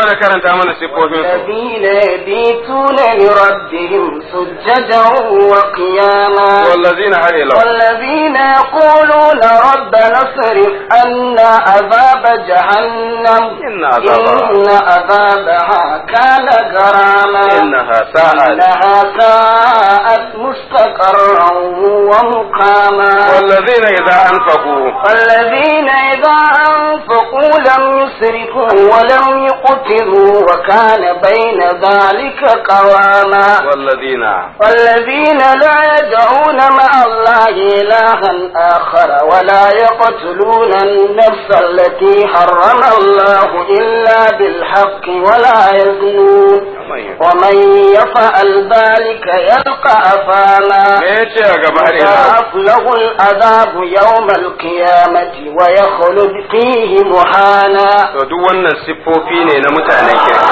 الذين يبيتون لربهم سجدا وقياما والذين والذين يقولون ربنا اصرف عنا عذاب جهنم إن عذابها إن عذابها كان غراما إنها ساءت إنها ساءت مستقرا ومقاما والذين إذا أنفقوا والذين إذا أنفقوا لم يسرفوا ولم يقتروا وكان بين ذلك قواما والذين والذين لا يدعون مع الله إلها آخر ولا يقتلون النفس التي حرم الله إلا بالحق ولا يزنون ومن يفعل ذلك يلقى أثاما me yace a gaba ne يضاعف له العذاب يوم القيامة ويخلد فيه مهانا to duk wannan siffofi ne na mutanen kirki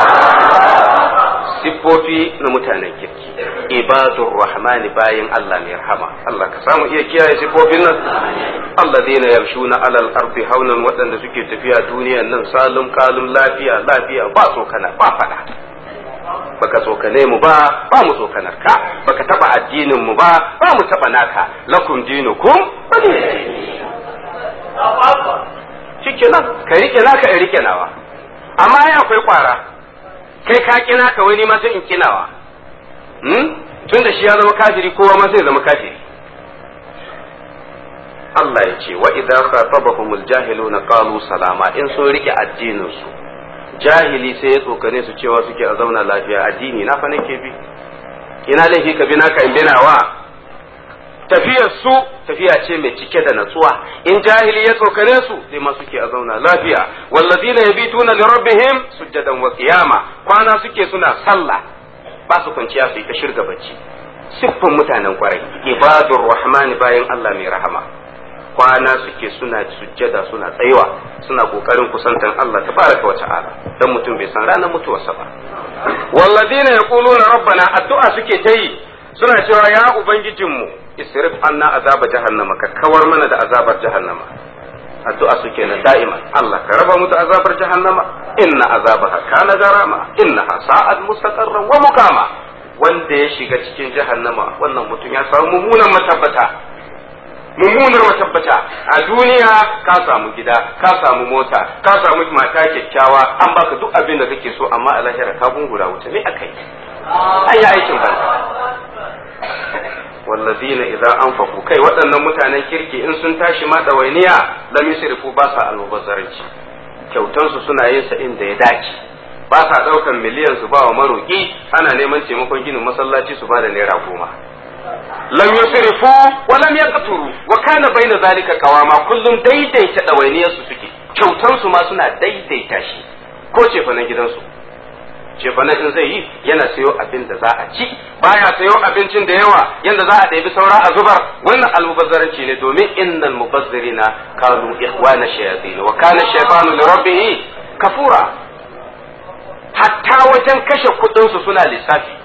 siffofi na mutanen kirki ibadur rahmani bayin Allah mai rahama Allah ka samu iya kiyaye siffofin nan alladheena yamshuna alal ardi haunan waɗanda suke tafiya duniyan nan salum kalum lafiya lafiya ba tsokana ba fada baka tsokane mu ba ba mu tsokanar ka baka taba addinin mu ba ba mu taba naka lakum dinukum shikenan ka rike naka in rike nawa amma ai akwai kwara kai ka kina ka wani ma sai in kinawa hmm tun da shi ya zama kafiri kowa ma sai zama kafiri Allah ya ce wa idza khatabahumul jahiluna qalu salama in sun rike addinin su jahili sai ya tsokane su cewa suke a zauna lafiya addini na fa nake bi ina laifi ka bi naka in binawa tafiyar su tafiya ce mai cike da natsuwa in jahili ya tsokane su sai ma suke a zauna lafiya wallazina yabituna li rabbihim sujjadan wa qiyama kwana suke suna sallah ba su kwanciya su yi ta shirga bacci siffin mutanen kwarai ibadur rahman bayan Allah mai rahama kwana suke suna sujjada suna tsayuwa suna kokarin kusantan Allah tabaraka wa ta'ala dan mutum bai san ranar mutuwarsa ba wallazina yaquluna rabbana addu'a suke ta yi suna cewa ya ubangijinmu isrif anna azaba jahannama ka kawar mana da azabar jahannama addu'a suke na da'iman Allah ka raba mu da azabar jahannama inna azabaha kana garama innaha sa'at mustaqarran wa muqama wanda ya shiga cikin jahannama wannan mutum ya samu mummunan matabbata mummunar matabbata a duniya ka samu gida ka samu mota ka samu mata kyakkyawa an baka duk abin da kake so amma a lahira ka gungura wuta me akai ai ya aikin banza wallazina idza anfaqu kai waɗannan mutanen kirki in sun tashi ma dawainiya lam yusrifu ba sa almubazzaranci kyautan su suna yin sa inda ya dace ba sa daukan miliyan su ba wa maroki ana neman taimakon ginin masallaci su ba da naira goma lam yusrifu wa lam yaqturu wa kana baina zalika qawama kullum daidaita dawainiyar su suke kyautan su ma suna daidaita shi ko ce fa na gidansu ce fa in zai yi yana sayo abin da za a ci baya sayo abincin da yawa yanda za a ɗebi saura a zubar wannan almubazzaranci ne domin innal mubazzirina kanu ikhwana shayatin wa kana shaytanu li rabbih kafura hatta wajen kashe kuɗin su suna lissafi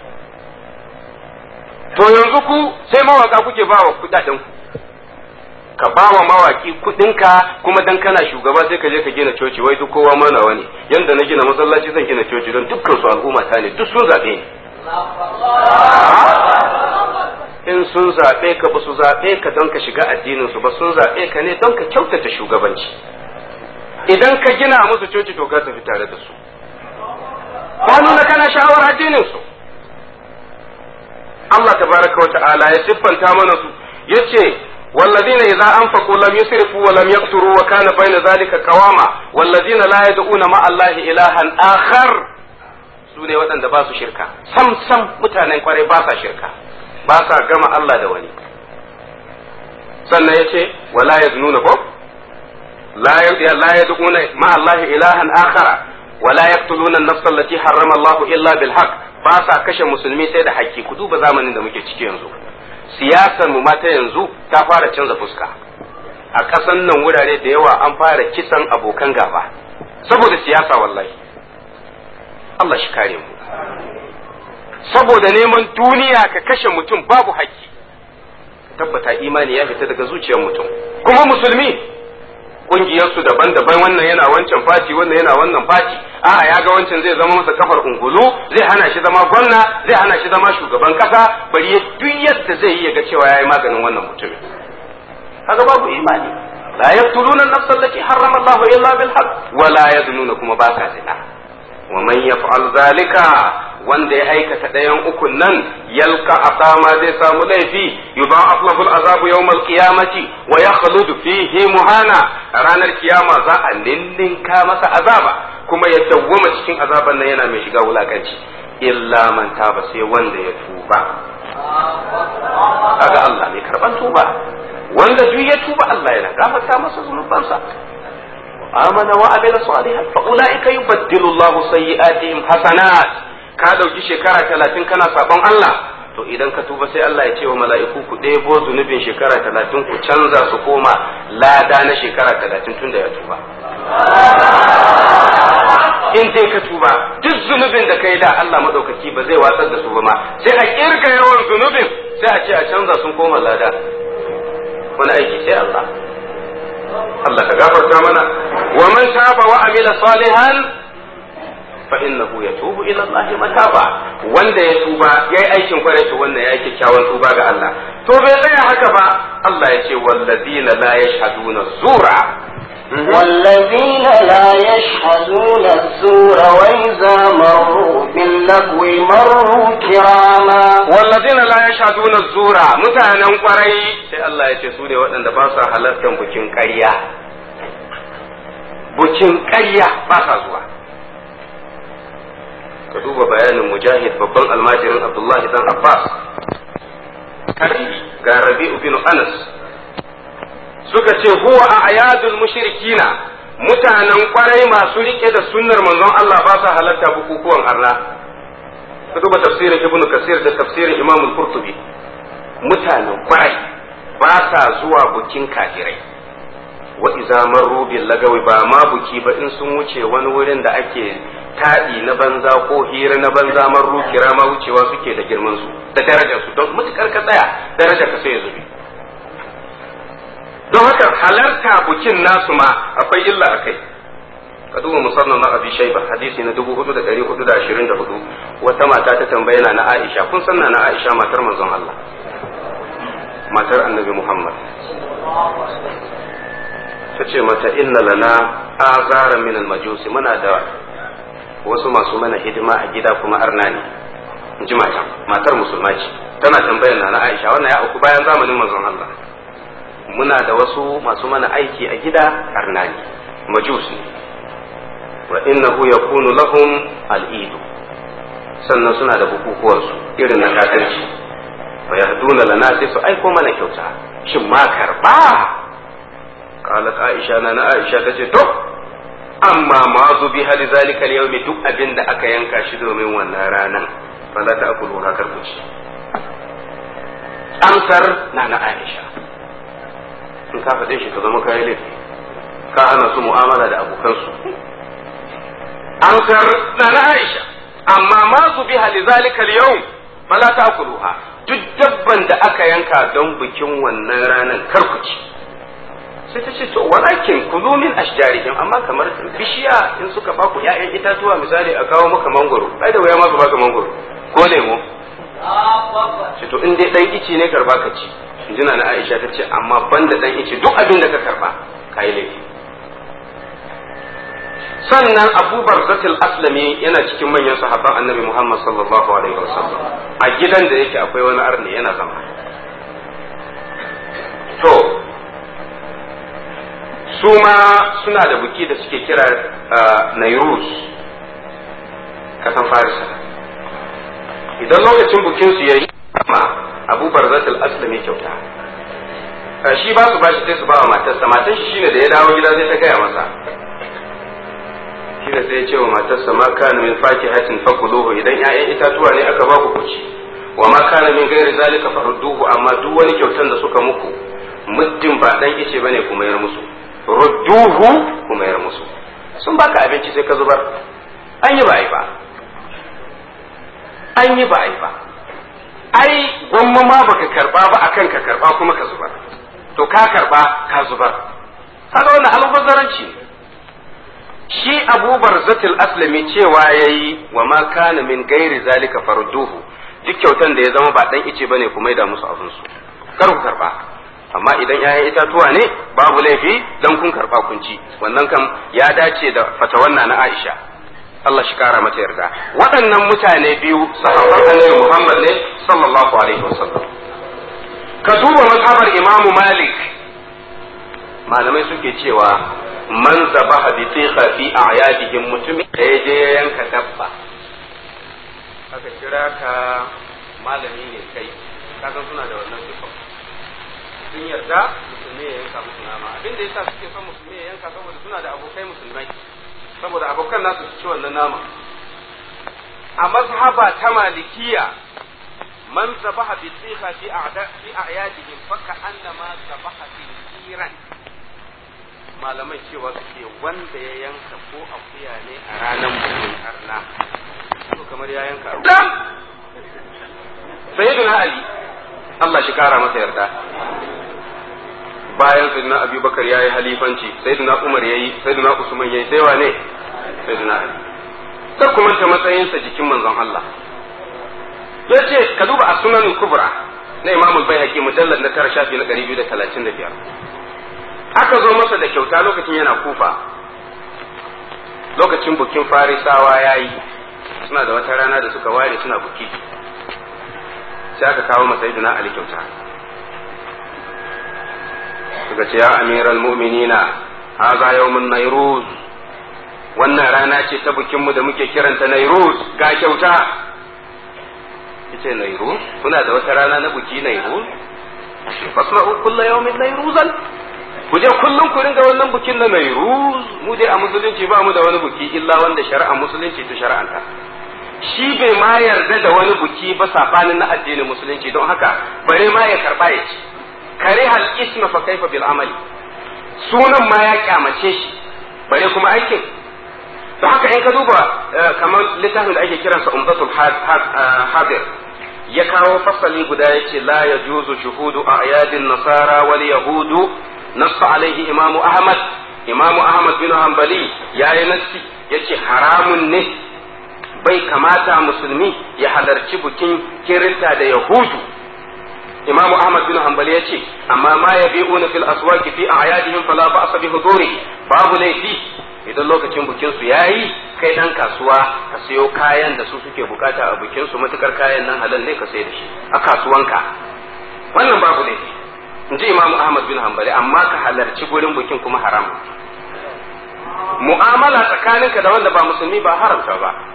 to yanzu ku sai mawaka kuke ba wa kudaden ku ka ba wa mawaki kudinka kuma dan kana shugaba sai ka je ka gina coci wai duk kowa mana wani yanda na gina masallaci zan gina coci don dukkan su al'umma ta ne duk sun zabe ni in sun zabe ka ba su zabe ka don ka shiga addinin su ba sun zabe ka ne don ka kyautata shugabanci idan ka gina musu coci to ka tafi tare da su ka nuna kana sha'awar addinin su Allah tabaraka wa ta'ala ya siffanta mana su yace والذين إذا أنفقوا لم يسرفوا ولم يقتروا وكان بين ذلك قواما والذين لا يدعون مع الله إلها آخر sune waɗanda ba su shirka sam sam mutanen kwarai ba sa shirka ba sa gama Allah da wani sannan ya ce wala ya nuna ko la ya duƙuna ma Allah ilahan akhara wala yaqtuluna an-nafs allati harrama Allah illa bil haqq ba sa kashe musulmi sai da haƙƙi ku duba zamanin da muke ciki yanzu siyasar mu mata yanzu ta fara canza fuska a ƙasan nan wurare da yawa an fara kisan abokan gaba saboda siyasa wallahi Allah shi kare mu saboda neman duniya ka kashe mutum babu haƙƙi tabbata imani ya fita daga zuciyar mutum kuma musulmi ƙungiyarsu daban-daban wannan yana wancan fati wannan yana wannan fati a'a ya ga wancan zai zama masa kafar ungulu zai hana shi zama gwamna zai hana shi zama shugaban kasa bari ya duk yadda zai yi ya ga cewa yayi maganin wannan mutumin kaga babu imani la yaqtuluna an-nafsa allati harrama Allahu illa bil haqq wa la yaznuna kuma ba sa zina wa man yaf'al zalika wanda ya aikata ɗayan ukun nan yalka asama zai samu laifi yudha'af lahu al'azabu yawm al-qiyamati wa yakhludu fihi muhana ranar kiyama za a ninninka masa azaba kuma ya dawwama cikin azaban nan yana mai shiga wulakanci illa man taba sai wanda ya tuba kaga Allah ne karban tuba wanda duk ya tuba Allah yana gafarta masa zunubansa amana wa amila salihan fa ulaika yubaddilu Allahu sayyi'atihim hasanat ka ɗauki shekara talatin kana sabon Allah to idan ka tuba sai Allah ya ce wa mala'iku ku ɗebo zunubin shekara talatin ku canza su koma lada na shekara talatin tun da ya tuba in dai ka tuba duk zunubin da kai da Allah maɗaukaki ba zai watsar da su ba ma sai a kirga yawan zunubin sai a ce a canza sun koma lada wani aiki sai Allah Allah ka gafarta mana wa man taba wa amila salihan فإنه يتوب إلى الله متابا wanda ya tuba yayi aikin kwarai to wannan yayi kyakkyawan tuba ga Allah to bai tsaya haka ba Allah ya ce wallazina la yashhaduna zura والذين لا يشهدون الزور وإذا مروا باللغو مروا كراما wallazina la yashhaduna zura mutanen kwarai sai Allah ya ce su ne waɗanda ba sa halartar bukin ƙarya bukin ƙarya ba sa zuwa ka duba bayanin mujahid babban almajirin abdullahi dan abbas ga rabi'u bin anas suka ce huwa a ayadul mushrikina mutanen kwarai masu rike da sunnar manzon Allah ba sa halatta bukukuwan arna ka duba tafsirin ibnu kasir da tafsirin imam al-qurtubi mutanen kwarai ba sa zuwa bukin kafirai wa iza marru bil lagawi ba ma buki ba in sun wuce wani wurin da ake taɗi na banza ko hira na banza marru kira ma wucewa suke da girman su da darajar su don mutukar ka tsaya daraja ka sai ya zube don haka halarta bukin nasu ma akwai illa a kai ka duba musamman na abi shaiba hadisi na dubu hudu da dari hudu da ashirin da hudu wata mata ta tambaye na aisha kun san na aisha matar manzon Allah matar annabi muhammad ta ce mata inna lana azara min majusi muna da wasu masu mana hidima a gida kuma arna ne in ji mata matar musulma ce tana tambayar na Aisha wannan ya auku bayan zamanin manzon Allah muna da wasu masu mana aiki a gida arna ne majusi wa innahu yakunu lahum al-eid sannan suna da bukukuwan su irin na kakanci fa yahduna lana sai su aiko mana kyauta shin ma karba qalat aisha na na aisha tace to amma ma zu bi hali zalika al duk abin da aka yanka shi domin wannan ranan fala ta akulu hakar ku ci amsar na na aisha in ka faɗe shi ka zama kayi laifi ka hana su mu'amala da abokansu amsar na na aisha amma ma su bi hali zalika al fala ta akuluha duk dabban da aka yanka don bikin wannan ranar kar ku ci sai ta ce to walakin kulu min ashjarihim amma kamar bishiya in suka ba ku ƴaƴan itatuwa misali a kawo maka mangoro ai da waya ma su baka mangoro ko lemo ce to in dai dan ici ne karba ka ci injina na Aisha ta ce amma banda dan ici duk abin da ka karba kai laifi sannan Abu Barzatul Aslami yana cikin manyan sahabban Annabi Muhammad sallallahu alaihi wasallam a gidan da yake akwai wani arni yana zama to su ma suna da buki da suke kira nairus kasan farisa idan lokacin bukin su yayi ma abu barzatul aslami kyauta shi ba su bashi sai su ba wa matarsa matan shi shine da ya dawo gida sai ta gaya masa shi da sai ya ce wa matarsa ma kana min fakihatin fakuluhu idan 'ya'yan itatuwa ne aka ba ku kuci wa ma kana min gairi zalika farudduhu amma duk wani kyautan da suka muku muddin ba dan ice bane ku mayar musu rudduhu ku mayar musu sun baka abinci sai ka zubar an yi ba ai ba an yi ba ai ba ai gwamma ma baka karba ba akan ka karba kuma ka zubar to ka karba ka zubar kaga wannan albazaranci ne shi abubar zatil aslami cewa yayi wa ma kana min gairi zalika farduhu duk kyautan da ya zama ba dan ice bane ku maida musu abin su kar ku karba amma idan 'ya'yan itatuwa ne babu laifi dan kun karba kun ci wannan kam ya dace da fatawan na Aisha Allah shi kara mata yarda waɗannan mutane biyu sahabban Annabi Muhammad ne sallallahu alaihi wasallam ka duba mazhabar Imam Malik malamai suke cewa man zabaha bi tikha fi a'yadihim mutumin da ya je ya yanka dabba aka kira ka malami ne kai kasan suna da wannan sifa sun yarda musulmi ya yanka musu nama abin da yasa suke son musulmi ya yanka saboda suna da abokai musulmai saboda abokan nasu su ci wannan nama a mazhaba ta malikiya man zabaha bi tikha fi a'da fi a'yadihim fa ka'annama zabaha kiran malaman cewa suke wanda ya yanka ko akuya ne a ranar bukin arna to kamar ya yanka ruwa sayyidina ali Allah shi kara masa yarda bayan sayyidina abubakar ya yi halifanci sayyidina umar ya yi sayyidina usman ya yi sai wane sayyidina ali kar ku manta matsayinsa jikin manzon Allah ya ce ka duba a sunan kubra na imamul bayhaqi mujallad na tara shafi na 235 aka zo masa da kyauta lokacin yana kufa lokacin bukin farisawa ya yi suna da wata rana da suka ware suna buki sai aka kawo masa idina ali kyauta suka ce ya amiral mu'minina haza yawmun nairuz wannan rana ce ta bukinmu da muke kiranta nairuz ga kyauta yace nairuz kuna da wata rana na buki nairuz fasma'u kullu yawmin nairuzan ku je kullum ku ringa wannan bukin na nairuz mu dai a musulunci ba mu da wani buki illa wanda shari'a musulunci ta shari'anta shi bai ma yarda da wani buki ba sabanin na addinin musulunci don haka bare ma ya karba ya ci kare hal isma fa kaifa bil amali sunan ma ya kyamace shi bare kuma aikin don haka in ka duba kamar littafin da ake kiransa umdatul hadir ya kawo fasali guda yace la yajuzu shuhudu a'yadin nasara wal yahudu نص عليه إمام أحمد إمام أحمد بن حنبلي يا نسي yace haramun ne bai kamata musulmi ya halarci bikin kirista da yahudu imamu ahmad bin hanbali yace amma ma yabi'una fil aswaqi fi a'yadihim fala ba'sa bi huduri babu laifi idan lokacin bikin su yayi kai dan kasuwa ka sayo kayan da su suke bukata a bikin su matukar kayan nan halal ne ka sai da shi a kasuwanka wannan babu laifi in ji imamu ahmad bin hanbali amma ka halarci gurin bikin kuma haram mu'amala tsakaninka da wanda ba musulmi ba haramta ba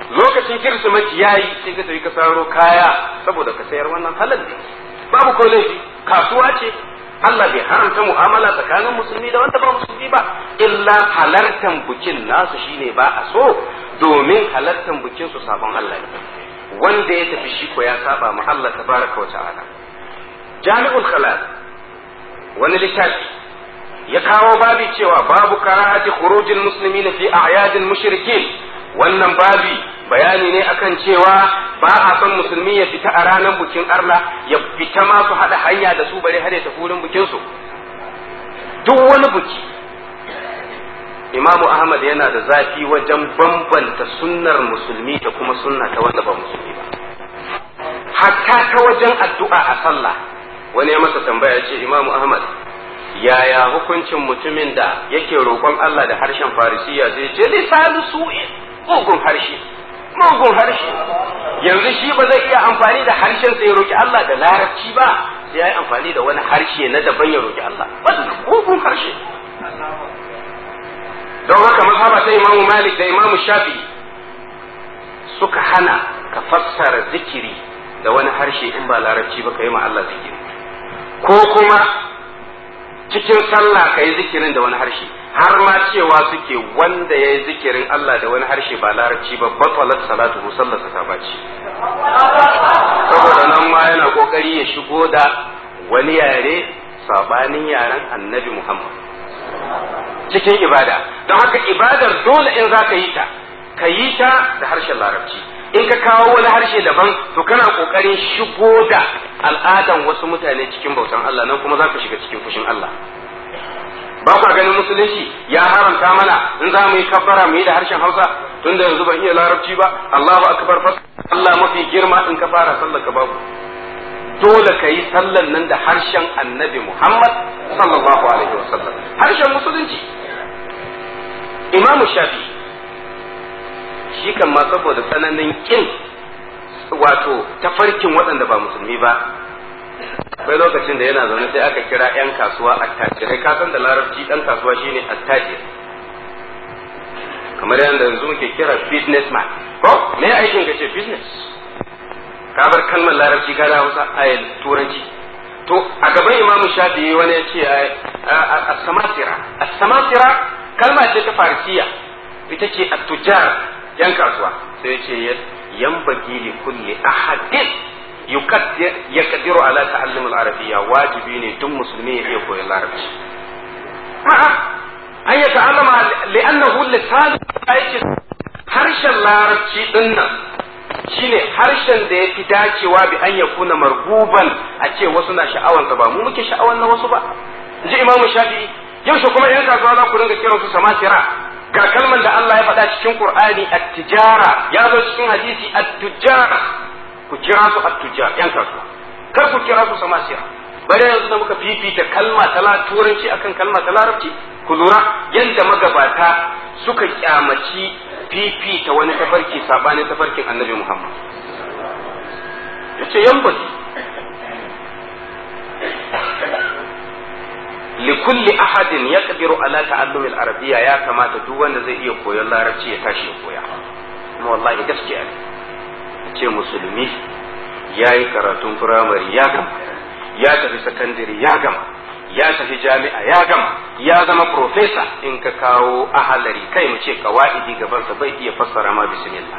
lokacin kirsimeti yayi sai ka tafi ka saro kaya saboda ka sayar wannan halal ne babu ko laifi kasuwa ce Allah bai haramta mu'amala tsakanin musulmi da wanda ba musulmi ba illa halartan bukin nasu shine ba a so domin halartan bukin su sabon Allah ne wanda ya tafi shi ko ya saba ma Allah tabaraka wa ta'ala jami'ul khalal wani littafi ya kawo babi cewa babu karahati khurujil muslimina fi a'yadil mushrikin wannan babi bayani ne akan cewa ba a son musulmi ya fita a ranar bukin arna ya fita ma su haɗa hanya da su bare har ya tafi wurin bukin su duk wani buki imamu ahmad yana da zafi wajen bambanta sunnar musulmi da kuma sunna ta wanda ba musulmi ba hatta ta wajen addu'a a sallah wani ya masa tambaya ce imamu ahmad yaya hukuncin mutumin da yake roƙon Allah da harshen farisiya zai ce lisanu su'in mugun harshe mugun harshe yanzu shi ba zai iya amfani da harshen sai ya roki Allah da larabci ba sai ya yi amfani da wani harshe na daban ya roki Allah wannan mugun harshe don haka mazhaba ta Imam Malik da Imam Shafi'i suka hana ka fassara zikiri da wani harshe in ba larabci ba ka yi ma Allah zikiri ko kuma cikin sallah ka yi zikirin da wani harshe har ma cewa suke wanda ya yi zikirin Allah da wani harshe ba larabci ba batalat salatu sallarsa ta baci saboda nan ma yana kokari ya shigo da wani yare sabanin yaren annabi Muhammad cikin ibada don haka ibadar dole in za ka yi ta ka yi ta da harshen larabci in ka kawo wani harshe daban to kana kokarin shigo da al'adan wasu mutane cikin bautan Allah nan kuma za ka shiga cikin fushin Allah ba ku ganin musulunci ya haramta mana in za mu yi kabbara mu yi da harshen Hausa tunda yanzu ban iya larabci ba Allahu akbar fas Allah mafi girma in ka fara sallar ka babu dole ka yi sallan nan da harshen Annabi Muhammad sallallahu alaihi wasallam harshen musulunci Imam Shafi'i shi kan ma saboda tsananin kin wato tafarkin waɗanda ba musulmi ba akwai lokacin da yana zaune sai aka kira 'yan kasuwa attajirai ka san da larabci ɗan kasuwa shine attajir kamar yadda yanzu muke kira businessman ko me aikin ka ce business ka bar kalmar larabci ka da hausa a turanci to a gaban imamu shafi'i wani ya ce as-samasira as-samasira kalma ce ta farisiya ita ce at-tujar yan kasuwa sai ya ce yambagi li kulli ahadin yaqdiru ala ta'allum al-arabiyya wajibi ne duk musulmi ya iya koyon larabci a'a an ya ta'allama li'annahu lisan yace harshen larabci din nan shine harshen da ya fi dacewa bi an ya kuna marguban a ce wasu na sha'awansa ba mu muke sha'awan na wasu ba ji imamu shafi'i yaushe kuma yan kasuwa za ku dinga kiransu samasira ga kalman da Allah ya faɗa cikin Qur'ani at-tijara ya zo cikin hadisi at-tujara ku kira su at-tujar yan kasuwa kar ku kira su samasiya bare yanzu da muka fifita kalma ta turanci akan kalma ta larabci ku lura yadda magabata suka kyamaci fifita wani tafarki sabanin tafarkin annabi Muhammad yace yan baki likulli ahadin ya kadiru ala ta'allumi al-arabiyya ya kamata duk wanda zai iya koyon larabci ya tashi ya koya kuma wallahi gaskiya ne ce musulmi ya yi karatun firamare ya gama ya tafi sakandare ya gama ya tafi jami'a ya gama ya zama profesa in ka kawo ahalari kai mu ce kawa'idi gabansa bai iya fassara ma bismillah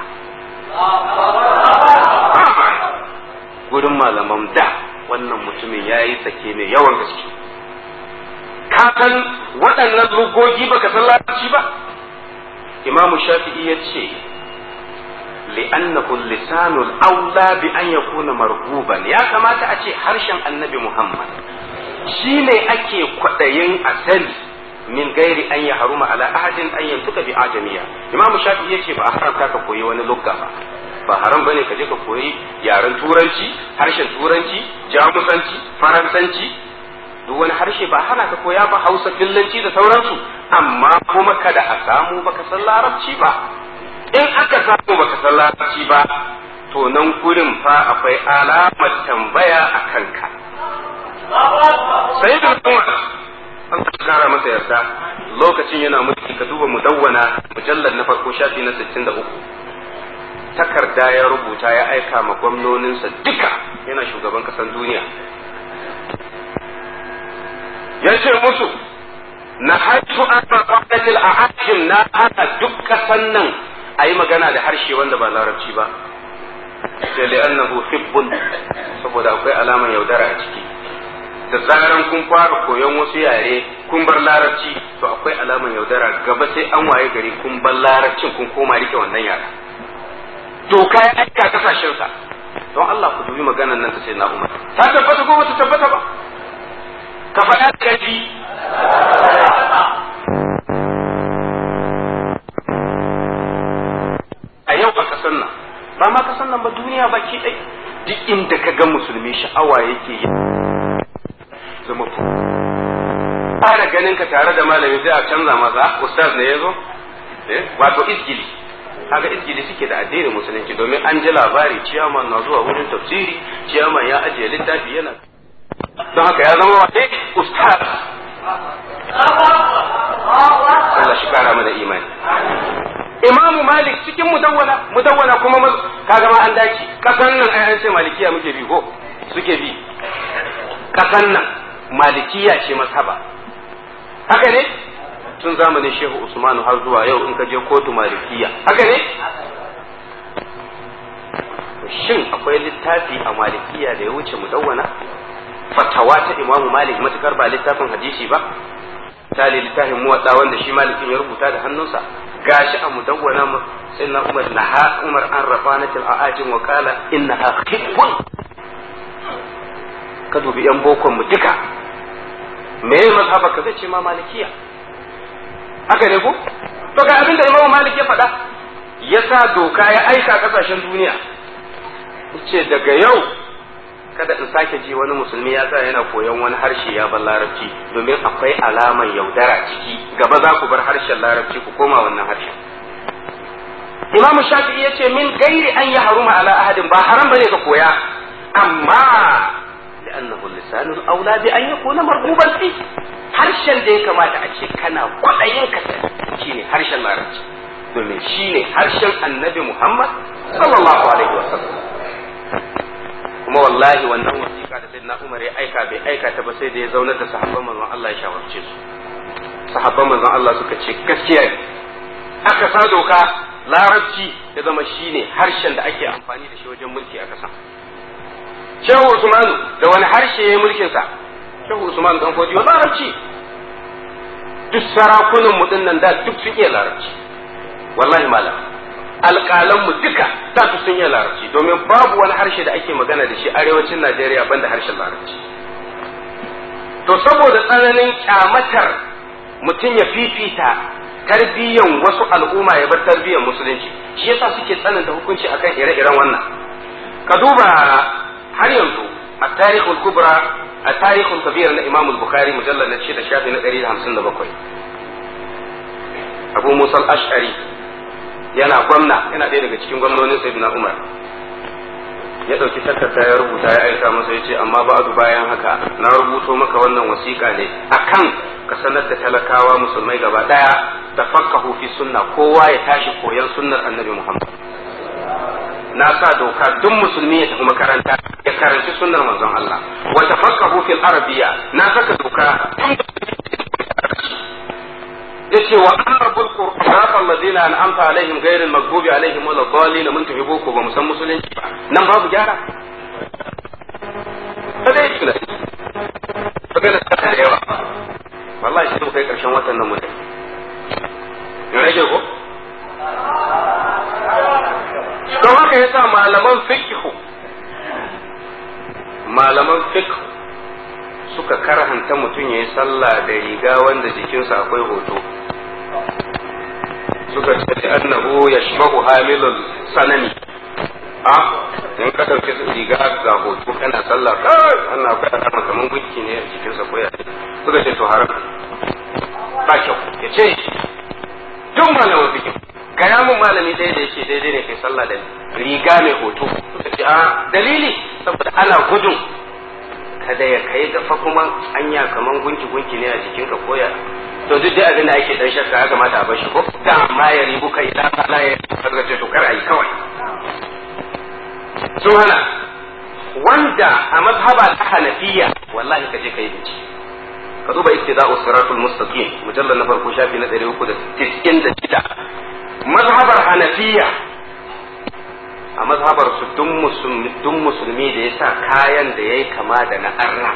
gudun malaman da wannan mutumin ya yi sake mai yawan gaske ka san waɗannan lugogi baka san larabci ba imamu shafi'i ya ce li'annahu lisanul aula bi an yakuna marguban ya kamata a ce harshen annabi muhammad shine ake kwaɗayin a sani min gairi an ya haruma ala ahadin an yantuka bi ajamiya imamu shafi'i ya ce ba a haramta ka koyi wani lugga ba ba haram bane ka je ka koyi yaren turanci harshen turanci jamusanci faransanci duk wani harshe ba hana ka koya ba hausa fillanci da sauransu amma kuma kada a samu baka san larabci ba in aka samu baka san larabci ba to nan gurin fa akwai alamar tambaya a kanka sai da umar an kara masa yarda lokacin yana mulki ka duba mudawwana mujallar na farko shafi na 63 takarda ya rubuta ya aika ma gwamnoninsa duka yana shugaban kasan duniya ya ce musu na haitu an maƙwaƙatil a ajin na hana duk kasan nan a yi magana da harshe wanda ba larabci ba sai li'annahu hibbun saboda akwai alaman yaudara a ciki da zaran kun fara koyon wasu yare kun bar larabci to akwai alaman yaudara gaba sai an waye gari kun bar larabcin kun koma rike wannan yara doka ya aika kasashen sa don Allah ku dubi maganar nan ta sai na umar ta tabbata ko bata tabbata ba ka faɗa ka ji a yau a ƙasar nan ba ma ƙasar nan ba duniya baki ɗai duk inda ka ga musulmi sha'awa yake yi zama fara ganin ka tare da malami sai a canza masa ustaz ne yazo eh wato isgili kaga isgili suke da addinin musulunci domin an ji labari ciyaman na zuwa wurin tafsiri ciyaman ya ajiye littafi yana don haka ya zama wa ustaz Allah shi kara mana imani Imamu Malik cikin mudawwana mudawwana kuma kaga ma an dace kasan nan ai an ce malikiya muke bi ko suke bi kasan nan malikiya ce masaba haka ne tun zamanin shehu usmanu har zuwa yau in ka je kotu malikiya haka ne shin akwai littafi a malikiya da ya wuce mudawwana fatawa ta imamu malik matukar ba littafin hadisi ba tali littafin muwadda wanda shi malikin ya rubuta da hannunsa gashi a mudawwana sai na umar naha umar an rafanatil a'ajin wa qala innaha khibbun ka dubi yan bokon mu duka me ya mazhaba ka zai ce ma malikiya haka ne ko to ga abin da imamu malik ya faɗa ya sa doka ya aika kasashen duniya ce daga yau kada in sake ji wani musulmi ya sa yana koyon wani harshe ya bar larabci domin akwai alaman yaudara ciki gaba za ku bar harshen larabci ku koma wannan harshen imamu shafi'i ya ce min gairi an yi haruma ala ahadin ba haram bane ka koya amma لأنه اللسان الأولى بأن يكون مرغوبا فيه harshen da ya kamata a ce kana kwaɗayin ka shine harshen larabci domin shine harshen annabi Muhammad sallallahu alaihi wasallam kuma wallahi wannan wasiƙa da sayyidina Umar ya aika bai aika ta ba sai da ya zaunar da sahabban manzon Allah ya shawarce su sahabban manzon Allah suka ce gaskiya ne aka sa doka larabci ya zama shine harshen da ake amfani da shi wajen mulki a ƙasa Shehu Usmanu da wani harshe ya mulkin sa Shehu Usmanu dan Fodiyo larabci duk sarakunan mu dinnan da duk sun iya larabci wallahi malam alƙalan mu duka da su sun iya larabci domin babu wani harshe da ake magana da shi arewacin Najeriya banda harshen larabci to saboda tsananin kyamatar mutum ya fifita tarbiyyan wasu al'umma ya bar tarbiyyan musulunci shi yasa suke tsananta hukunci akan ire-iren wannan ka duba har yanzu a tarihul kubra a tarihul kabir na imam bukhari mujallar na shida shafi na ɗari da hamsin da bakwai abu musa ash'ari yana gwamna yana ɗaya daga cikin gwamnonin sayyidina umar ya ɗauki takarda ya rubuta ya aika masa ya ce amma ba'adu bayan haka na rubuto maka wannan wasiƙa ne akan ka sanar da talakawa musulmai gaba ɗaya da fakkahu fi sunna kowa ya tashi koyan sunnar annabi muhammad na sa doka duk musulmi ya tafi makaranta ya karanci sunnar manzon Allah wa tafaqahu fil arabiyya na saka doka yace wa arabul qur'an alladhina an'amta alaihim ghayril maghdubi alaihim wal dhalin mun tuhibu ko ba musan musulunci ba nan babu gyara kada yi tunani magana ta da yawa wallahi sai mu kai karshen watan nan mutum in rage ko don haka yasa malaman fiqhu malaman fiqhu suka karhanta mutum ya yi sallah da riga wanda jikinsa akwai hoto suka ce annahu yashbahu hamilul sanami a in ka dauke riga ga hoto kana sallah kai wannan akwai alama kaman gunki ne a jikinsa ko ya suka ce to haram ba kyau ya ce duk malaman fiqhu gaya mun malami ɗaya da yake daidai ne kai sallah da riga mai hoto suka ce a dalili saboda ana gudun kada ya kai gafa kuma anya kaman gunki gunki ne a jikinka ko ya to duk dai abin da ake dan shakka ya kamata a bar shi ko da amma ya ribu kai da Allah ya kaga ce to kar ayi kawai sun hana wanda a mazhaba ta hanafiya wallahi ka je ka yi bincike ka duba iktida'u siratul mustaqim mujallal na farko shafi na 396 mazhabar hanafiya a mazhabar su duk musulmi da ya sa kayan da ya yi kama da na arna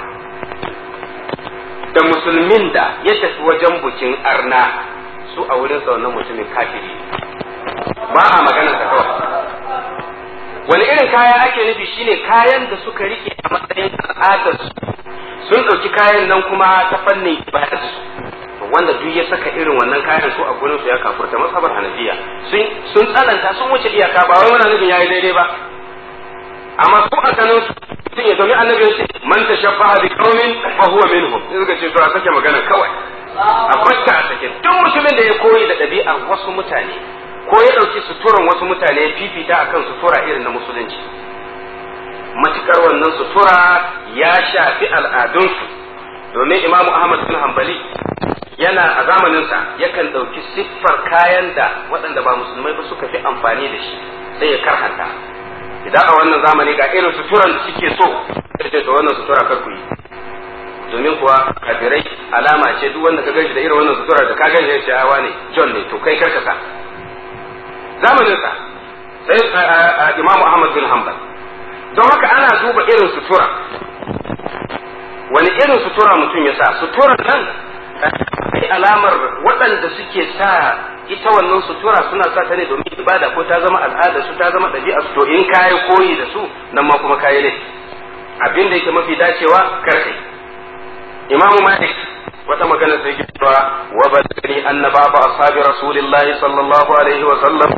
da musulmin da ya tafi wajen bukin arna su a wurin sa wannan mutumin kafiri ba a maganar sa kawai wani irin kaya ake nufi shine kayan da suka rike a matsayin al'adarsu sun ɗauki kayan nan kuma ta fannin ibadarsu wanda duk ya saka irin wannan kayan su a gurin su ya kafurta masabar hanafiya sun sun tsananta sun wuce iyaka ba wai muna nufin yayi daidai ba amma su a ganin su sun ya domin annabi ya ce man tashabbaha bi qaumin fa huwa minhum sai suka ce to a sake magana kawai a kwata a sake duk mutumin da ya koyi da ɗabi'ar wasu mutane ko ya ɗauki suturan wasu mutane ya fifita akan sutura irin na musulunci matukar wannan sutura ya shafi al'adunsu domin imamu ahmad bin hanbali yana a zamaninsa yakan ɗauki siffar kayan da waɗanda ba musulmai ba suka fi amfani da shi sai ya karhanta idan a wannan zamani ga irin suturan da suke so sai ce to wannan sutura kar ku yi domin kuwa kafirai alama ce duk wanda ka ganshi da irin wannan sutura da ka ganshi ya ce awa ne John ne to kai karka sa zamaninsa sai imamu ahmad bin hanbal don haka ana duba irin sutura wani irin sutura mutum ya sa sutura nan ai alamar waɗanda suke sa ita wannan sutura suna sa ta ne domin ibada ko ta zama al'ada su ta zama ɗabi'a su to in kayi koyi da su nan ma kuma kayi ne abin da yake mafi dacewa karkai imamu malik wata magana sai ke cewa wa balani anna baba ashabi rasulillahi sallallahu alaihi wa sallam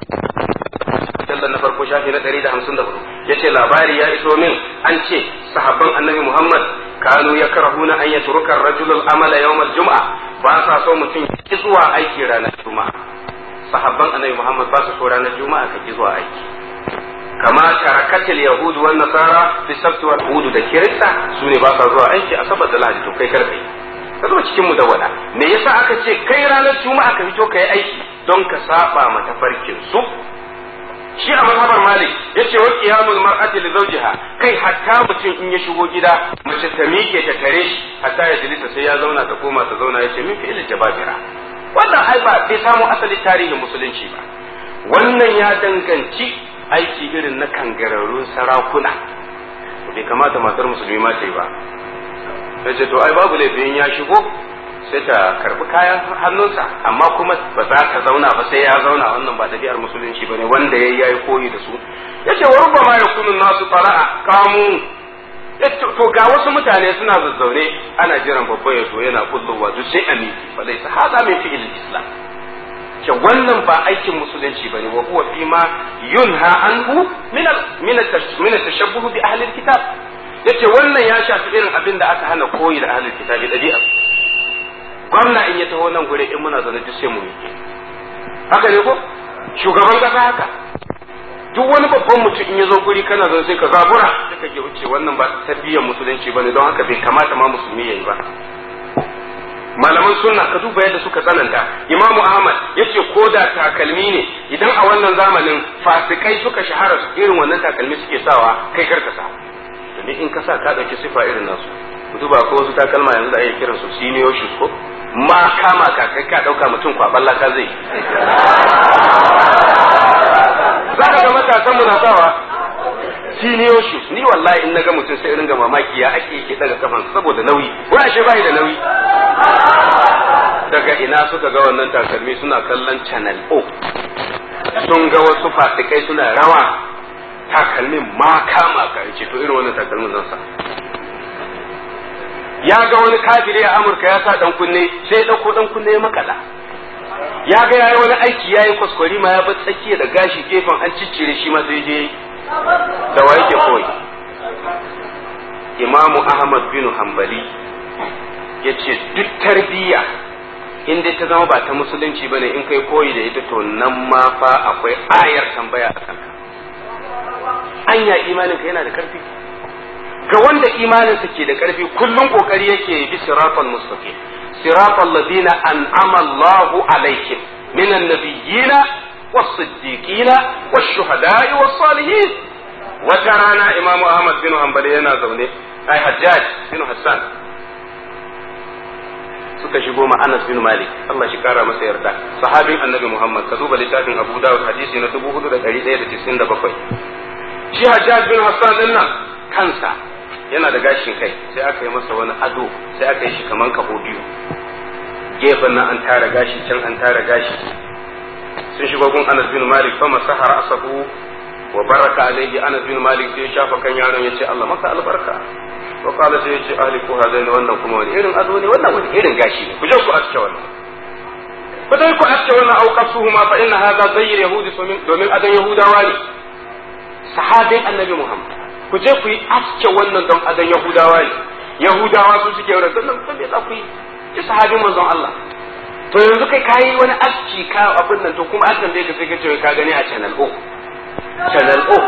sallan na farko shafi na 154 yace labari ya iso min an ce sahabban annabi muhammad kanu yakrahuna an yatruka ar-rajulu al-amala yawm al-jum'a ba sa so mutum ki zuwa aiki ranar juma'a sahabban annabi muhammad ba su so ranar juma'a ka ki zuwa aiki kama tarakatil yahudu wan nasara fi sabt wal yahudu da kirista su ne ba sa zuwa aiki asabar da lahadi to kai karkai ka zo cikin mudawwala me yasa aka ce kai ranar juma'a ka fito kai aiki don ka saba mata farkin su shi a mazhabar malik yace wa qiyamul mar'ati li zawjiha kai hatta mutum in ya shigo gida mace ta miƙe ta tare shi hatta ya jilisa sai ya zauna ta koma ta zauna yace min fi'il jababira wannan ai ba bai samu asali tarihin musulunci ba wannan ya danganci aiki irin na kangararrun sarakuna bai kamata matar musulmi ma ta yi ba sai ce to ai babu laifin ya shigo sai ta karbi kayan hannunsa amma kuma ba za ta zauna ba sai ya zauna wannan ba ɗabi'ar musulunci ba ne wanda ya yi koyi da su ya ce wa rubba ma ya kunu nasu fara'a kamu to ga wasu mutane suna zazzaune ana jiran babba ya zo yana kullowa duk sai a miki fa laisa hada min fi'il islam ke wannan ba aikin musulunci bane wa huwa fi ma yunha anhu min min min tashabbuh bi ahli alkitab yace wannan ya shafi irin abin da aka hana koyi da ahli alkitab dabi'a gwamna in ya taho nan gure in muna zaune duk sai mu miƙe haka ne ko shugaban kasa haka duk wani babban mutum in ya zo guri kana zaune sai ka zabura sai ka ke wuce wannan ba tarbiyyar musulunci bane don haka bai kamata ma musulmi yayi ba malaman sunna ka duba yadda suka tsananta imamu ahmad yace ko da takalmi ne idan a wannan zamanin fasikai suka shahara irin wannan takalmi suke sawa kai karka sa domin in ka sa ka dauki sifa irin nasu ku duba ko wasu takalma yanzu da ake kiran su senior shoes ko ma kama ka kai ka dauka mutum kwaban laka zai zaka ga matasan mu na sawa senior shoes ni wallahi in naga mutum sai ringa mamaki ya ake yake daga kafan saboda nauyi ko ashe bai da nauyi daga ina suka ga wannan takalmi suna kallon channel O sun ga wasu fasikai suna rawa takalmin ma kama ka ce to irin wannan takalmin zan sa ya ga wani kafiri a Amurka ya sa dan kunne sai ya dauko dan kunne ya makala ya ga yayi wani aiki yayi kwaskwari ma ya bar tsakiya da gashi gefen an ciccire shi ma sai je da wa yake koyi imamu ahmad bin hanbali ya ce duk tarbiyya in dai ta zama ba ta musulunci ba ne in kai koyi da ita to nan ma fa akwai ayar tambaya a kanka anya imanin ka yana da karfi ga wanda imaninsa ke da karfi kullum kokari yake bi siratal mustaqim siratal ladina an'ama Allahu alaihim minan nabiyyina was-siddiqina wash-shuhada'i was-salihin wata rana imamu ahmad bin hanbali yana zaune ai hajjaj bin hassan suka shigo ma anas bin malik Allah shi kara masa yarda sahabin annabi muhammad ka duba littafin abu dawud hadisi na 4197 shi hajjaj bin hassan din nan kansa yana da gashin kai sai aka yi masa wani ado sai aka yi shi kaman kaho biyu gefen nan an tara gashi can an tara gashi sun shigo gun anas bin malik fa masahara asahu wa baraka alaihi anas bin malik sai ya shafa kan yaron ya ce Allah maka albarka wa qala sai ya ce ahli ku hadaini wannan kuma wani irin ado ne wannan wani irin gashi ne ku je ku aske wannan ku dai ku aske wannan au qasuhuma fa inna hadha zayyir yahudi domin adon yahudawa ne sahabin annabi muhammad ku je ku yi aske wannan don adon yahudawa ne yahudawa su suke wurin sannan kun me za ku yi ki sahabin manzon Allah to yanzu kai kayi wani aski ka abin nan to kuma an tambaye ka sai ka ce ka gani a channel O channel O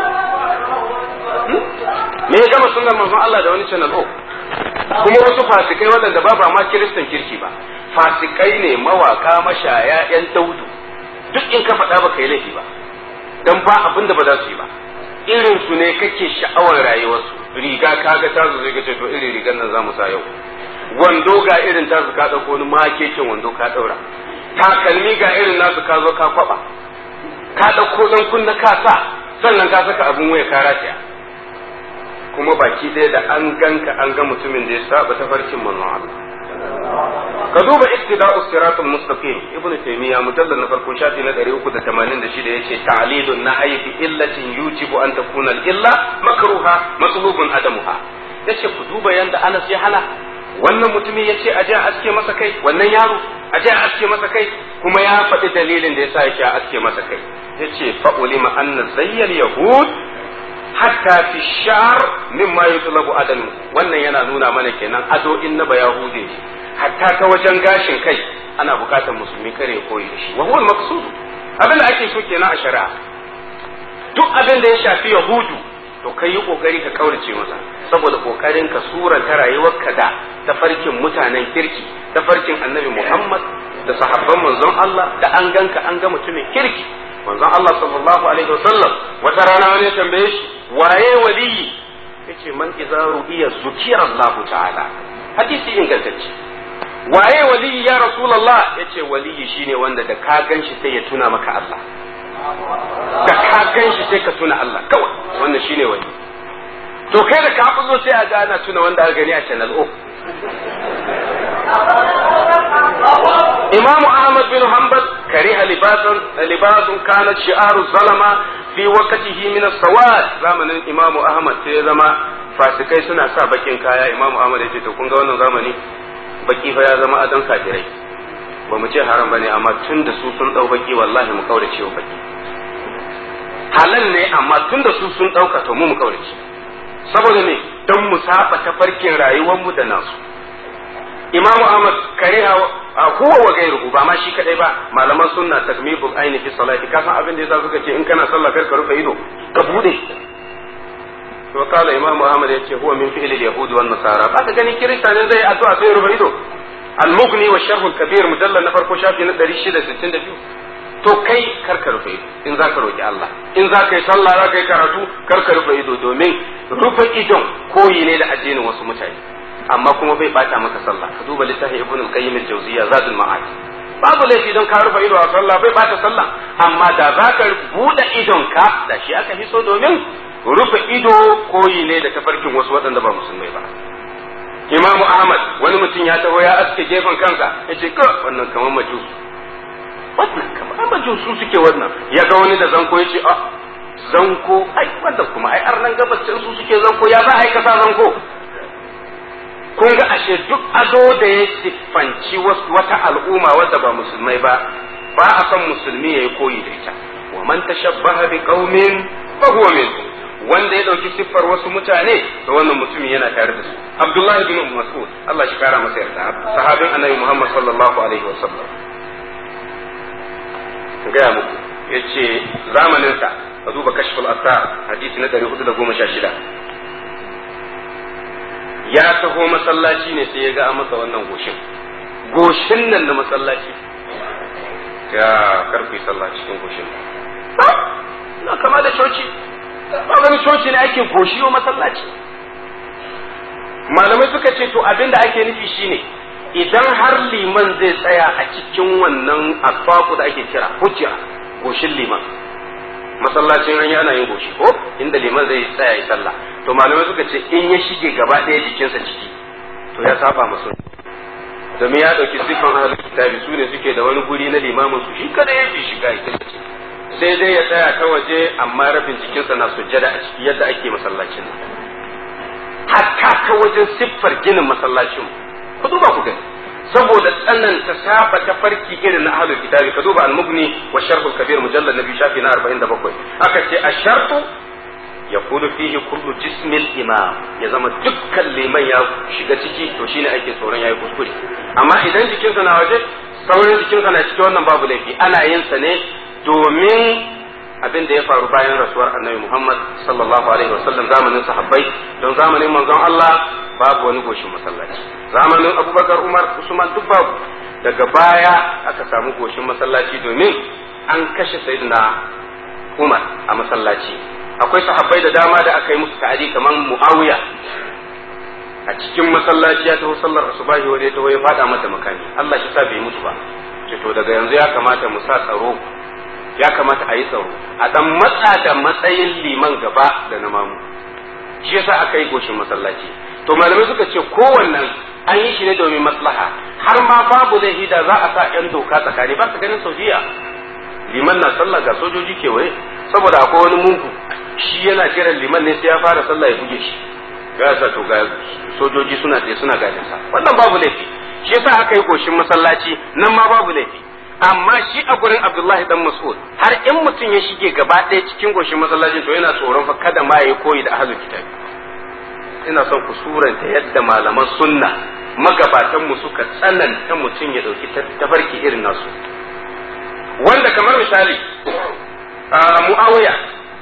me ya gama sunan manzon Allah da wani channel O kuma wasu fasikai waɗanda ba ba ma kiristan kirki ba fasikai ne mawaka mashaya yan daudu duk in ka faɗa ba kai laifi ba dan ba abin da ba za su yi ba irin su ne kake sha'awar rayuwarsu riga kaga ta zo zai ce to irin rigar nan za mu sa yau wando ga irin tasu ka ɗauko wani makekin wando ka ɗaura takalmi ga irin nasu ka zo ka kwaba ka ɗauko ɗan kunna ka sa sannan ka saka abin waya ka rataya kuma baki ɗaya da an ganka an ga mutumin da ya saba tafarkin manzon Allah ka duba ittida'us siratul mustaqim ibnu taymiya mujallal na farko shafi na 386 yace ta'lilun nahyi bi illatin yujibu an takuna al-illa makruha matlubun adamuha yace ku duba yanda Anas ya hana wannan mutumin ya ce a je a aske masa kai wannan yaro a je a aske masa kai kuma ya faɗi dalilin da yasa yake a aske masa kai ya ce fa'ulima anna zayyal yahud hatta fi shar mimma yutlabu adamu wannan yana nuna mana kenan ado in na bayahude hatta ta wajen gashin kai ana bukatar musulmi kare ya koyi da shi wa huwa maqsud abin da ake so kenan a shari'a duk abin da ya shafi yahudu to kai yi kokari ka kaurace masa saboda kokarin ka suranta rayuwarka da tafarkin mutanen kirki tafarkin annabi Muhammad da sahabban manzon Allah da an ganka an ga mutumin kirki manzon Allah sallallahu alaihi wasallam wata rana wani ya tambaye shi waye waliyi yace man idza ru'iya zukira Allah ta'ala hadisi ingantacce waye waliyi ya rasulullah yace waliyi shine wanda da ka ganshi sai ya tuna maka Allah da ka ganshi sai ka tuna Allah kawai wannan shine wali to kai da ka zo sai a ga ana tuna wanda aka gani a channel O Imam Ahmad bin Hanbal kariha libasan libasun kana shi'aru zalama fi waqtihi min as-sawad zamanin Imam Ahmad sai ya zama fasikai suna sa bakin kaya Imam Ahmad ya ce to kun ga wannan zamani baki fa ya zama adon kafirai ba mu ce haram bane amma tun da su sun dau baki wallahi mu kaurace wa baki halal ne amma tun da su sun dauka to mu mu kaurace saboda me don mu saba tafarkin rayuwar mu da nasu imamu ahmad kariha huwa wa gairuhu ba ma shi kadai ba malaman sunna takmibul aini fi salati ka san abin da yasa suka ce in kana sallah kar ka rufe ido ka bude to kala imamu ahmad yace huwa min fi'li al-yahudi wan nasara ba ka gani kirista ne zai addu'a sai rufe ido al-mughni wa sharh al-kabir mujallal na farko shafi na 662 to kai kar ka rufe ido in za ka roki Allah in za ka yi sallah za ka yi karatu kar ka rufe ido domin rufe idon koyi ne da addinin wasu mutane amma kuma bai bata maka sallah ka duba littafin ibn al-qayyim al-jawziyya zadul ma'ad babu laifi don ka rufe ido a sallah bai bata sallah amma da za ka buɗe idon ka da shi aka fi so domin rufe ido koyi ne da tafarkin wasu waɗanda ba musulmai ba imamu ahmad wani mutum ya taho ya aske gefen kansa ya ce ka wannan kamar majus wannan kamar majus su suke wannan ya ga wani da zanko ya ce a zanko ai wanda kuma ai arnan gabacin su suke zanko ya za a aikata zanko kun ga ashe duk ado da ya siffanci wata al'umma wadda ba musulmai ba ba a son musulmi ya yi koyi da ita wa man tashabbaha bi qaumin fa huwa minhum wanda ya dauki siffar wasu mutane to wannan mutumin yana tare da su abdullahi bin mas'ud Allah shi kara masa yarda sahabin annabi muhammad sallallahu alaihi wasallam gaya muku yace zamanin sa ka duba kashful asar hadisi na 416 ya taho masallaci ne sai ya ga masa wannan goshin goshin nan na masallaci ya karfi sallah cikin goshin na kama da coci ba wani coci ne ake goshi wa masallaci malamai suka ce to abin da ake nufi shine idan har liman zai tsaya a cikin wannan asfaku da ake kira hujja goshin liman masallacin an ana yin goshi ko inda liman zai tsaya ya sallah to malamai suka ce in ya shige gaba ɗaya jikinsa ciki to ya saba masu domin ya ɗauki siffan ahlul kitabi su ne suke da wani guri na limamin su shi kada ya fi shiga ita sai dai ya tsaya ta waje amma rabin jikinsa na sujjada a ciki yadda ake masallacin hatta ta wajen siffar ginin masallacin ku duba ku gani saboda tsananta saba ta farki irin na ahlul kitabi ka duba al-mughni wa sharhul kabir mujallad nabi shafi na 47 aka ce ash-shartu yakunu fihi kullu jismil imam ya zama dukkan liman ya shiga ciki to shine ake tsoron yayi kuskure amma idan jikinsa na waje sauran jikinsa na ciki wannan babu laifi ana yin sa ne domin abin da ya faru bayan rasuwar annabi Muhammad sallallahu alaihi wasallam zamanin sahabbai don zamanin manzon Allah babu wani goshin masallaci zamanin Abubakar Umar Usman duk babu daga baya aka samu goshin masallaci domin an kashe sayyidina Umar a masallaci akwai sahabbai da dama da aka yi musu ta'adi kamar Muawiya a cikin masallaci ya taho sallar asubahi wanda ya taho ya fada mata makami Allah shi sa bai mutu ba to daga yanzu ya kamata mu sa tsaro ya kamata a yi tsaro a dan matsa da matsayin liman gaba da na mamu shi yasa aka yi goshin masallaci to malamai suka ce kowannan an yi shi ne domin maslaha har ma babu laifi da za a sa yan doka tsakani ba ka ganin saudiya liman na sallah ga sojoji kewaye saboda akwai wani mungu shi yana jiran liman ne sai ya fara sallah ya buge shi ya sa to ga sojoji suna tsaye suna gadin sa wannan babu laifi shi yasa aka yi goshin masallaci nan ma babu laifi amma shi a gurin Abdullahi dan Mas'ud har in mutum ya shige gaba ɗaya cikin goshin masallacin to yana tsoron fa kada ma yayi koyi da ahlul kitab ina son ku suranta yadda malaman sunna magabatan mu suka tsananta mutum ya dauki tafarki irin nasu wanda kamar misali Muawiya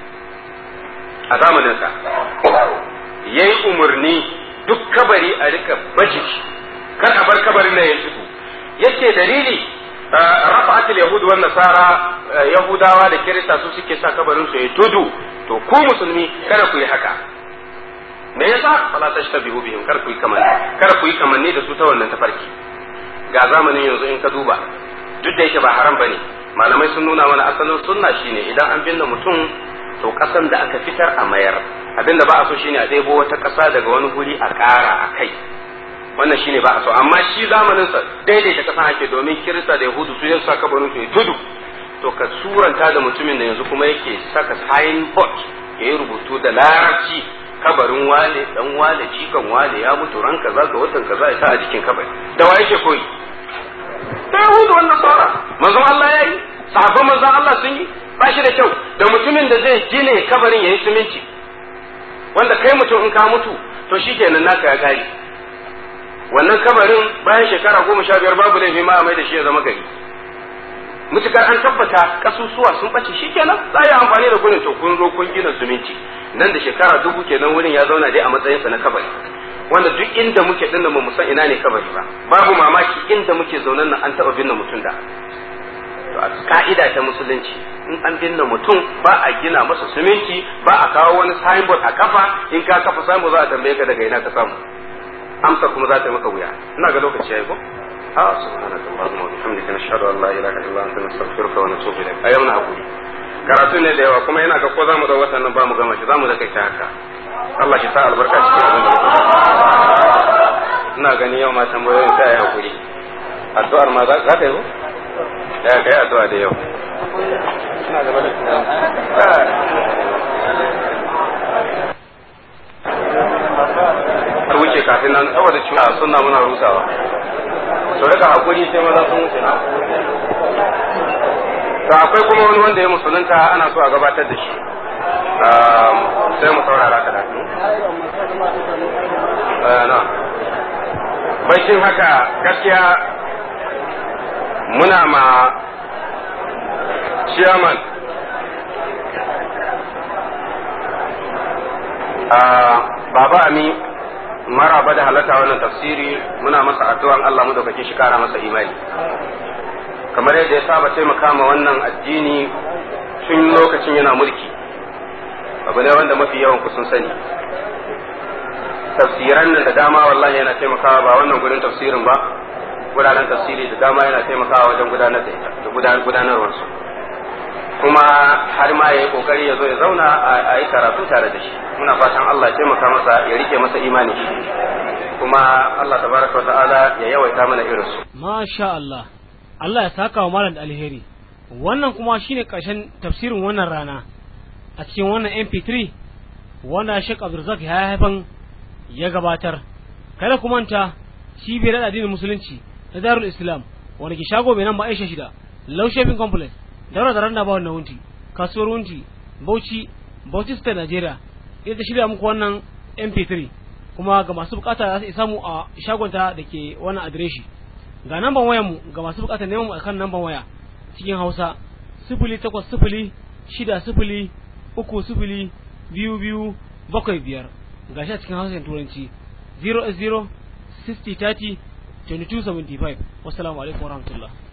a zamanin sa yayi umarni duk kabari a rika baje kar a bar kabarin nan ya fito yace dalili rafa'at al-yahud wan nasara yahudawa da kirista su suke sa kabarin su ya tudu to ku musulmi kada ku yi haka me yasa fala tashtabihu bihim kar ku yi kamanni kar ku yi kamanni da su ta wannan tafarki ga zamanin yanzu in ka duba duk da yake ba haram bane malamai sun nuna mana asalin sunna shine idan an binne mutum to kasan da aka fitar a mayar abinda ba a so shine a ɗebo wata ƙasa daga wani guri a ƙara a kai wannan shine ba a so amma shi zamanin sa daidaita kasa ake domin kirista da yahudu su yin saka barin su tudu to ka suranta da mutumin da yanzu kuma yake saka signboard ya yi rubutu da larabci kabarin wane dan wane jikan wane ya mutu ran kaza ga watan kaza ya sa a jikin kabari da wa yake koyi da yahudu wannan sara manzon Allah yayi sahabban manzon Allah sun yi ba shi da kyau da mutumin da zai gine kabarin yayi siminti wanda kai mutum in ka mutu to shikenan naka ya kare wannan kabarin bayan shekara goma sha biyar babu laifi ma a mai da shi ya zama gari mutukar an tabbata kasusuwa sun bace shi kenan za a yi amfani da gurin to kun zo kun gina zumunci nan da shekara dubu kenan wurin ya zauna dai a matsayinsa na kabari wanda duk inda muke dinnan mu san ina ne kabari ba babu mamaki inda muke zaunan nan an taɓa binne mutum da to a ka'ida ta musulunci in an binne mutum ba a gina masa siminti ba a kawo wani signboard a kafa in ka kafa signboard za a tambaye ka daga ina ka samu amsa kuma za ta yi maka wuya ina ga lokaci yayi ko a subhanaka allahumma wa bihamdika nashhadu an la ilaha illa anta nastaghfiruka wa natubu ilayk ayyau na hakuri karatu ne da yawa kuma yana ga ko zamu da watan nan ba mu gama shi zamu da kai ta haka Allah shi sa albarka cikin abin da muke ina ganin yau ma tambayoyin sai ayi hakuri addu'ar ma za ta yi ko ya kai addu'a da yau ina gaba da ta wuce kafin nan saboda cewa suna muna rusawa to rika hakuri sai maza sun wuce na to akwai kuma wani wanda ya musulunta ana so a gabatar da shi sai mu saurara ka na baikin haka gaskiya muna ma chairman baba ami maraba da halatta wannan tafsiri muna masa addu'an Allah mu dauke shi kara masa imani kamar yadda ya saba taimaka ma wannan addini tun lokacin yana mulki abu ne wanda mafi yawan ku sun sani tafsiran nan da dama wallahi yana taimakawa ba wannan gurin tafsirin ba guraren tafsiri da dama yana taimakawa wajen gudanar da ita da gudanarwar su kuma har ma ya yi kokari ya zo ya zauna a yi karatu tare da shi muna fatan Allah ya taimaka masa ya rike masa imani shi kuma Allah tabaraka wa ta'ala ya yawaita mana irin su masha Allah Allah ya saka wa malam da alheri wannan kuma shine karshen tafsirin wannan rana a cikin wannan MP3 wanda Sheikh Abdulrazak ya haifan ya gabatar kada ku manta cibiyar addinin musulunci na Darul Islam wanda ke shago mai nan ba Aisha shida Low Shopping Complex daura da randa ba wannan wunti kasuwar wunti Bauchi Bauchi State Nigeria ita shirya muku wannan MP3 kuma ga masu bukata za su samu a shagonta da ke wannan adireshi ga namban wayar mu ga masu bukata neman mu akan namban waya cikin Hausa sifili takwas sifili shida sifili uku sifili biyu biyu bakwai biyar ga shi a cikin Hausa Turanci 0 0 60 30 2275 wassalamu alaikum warahmatullahi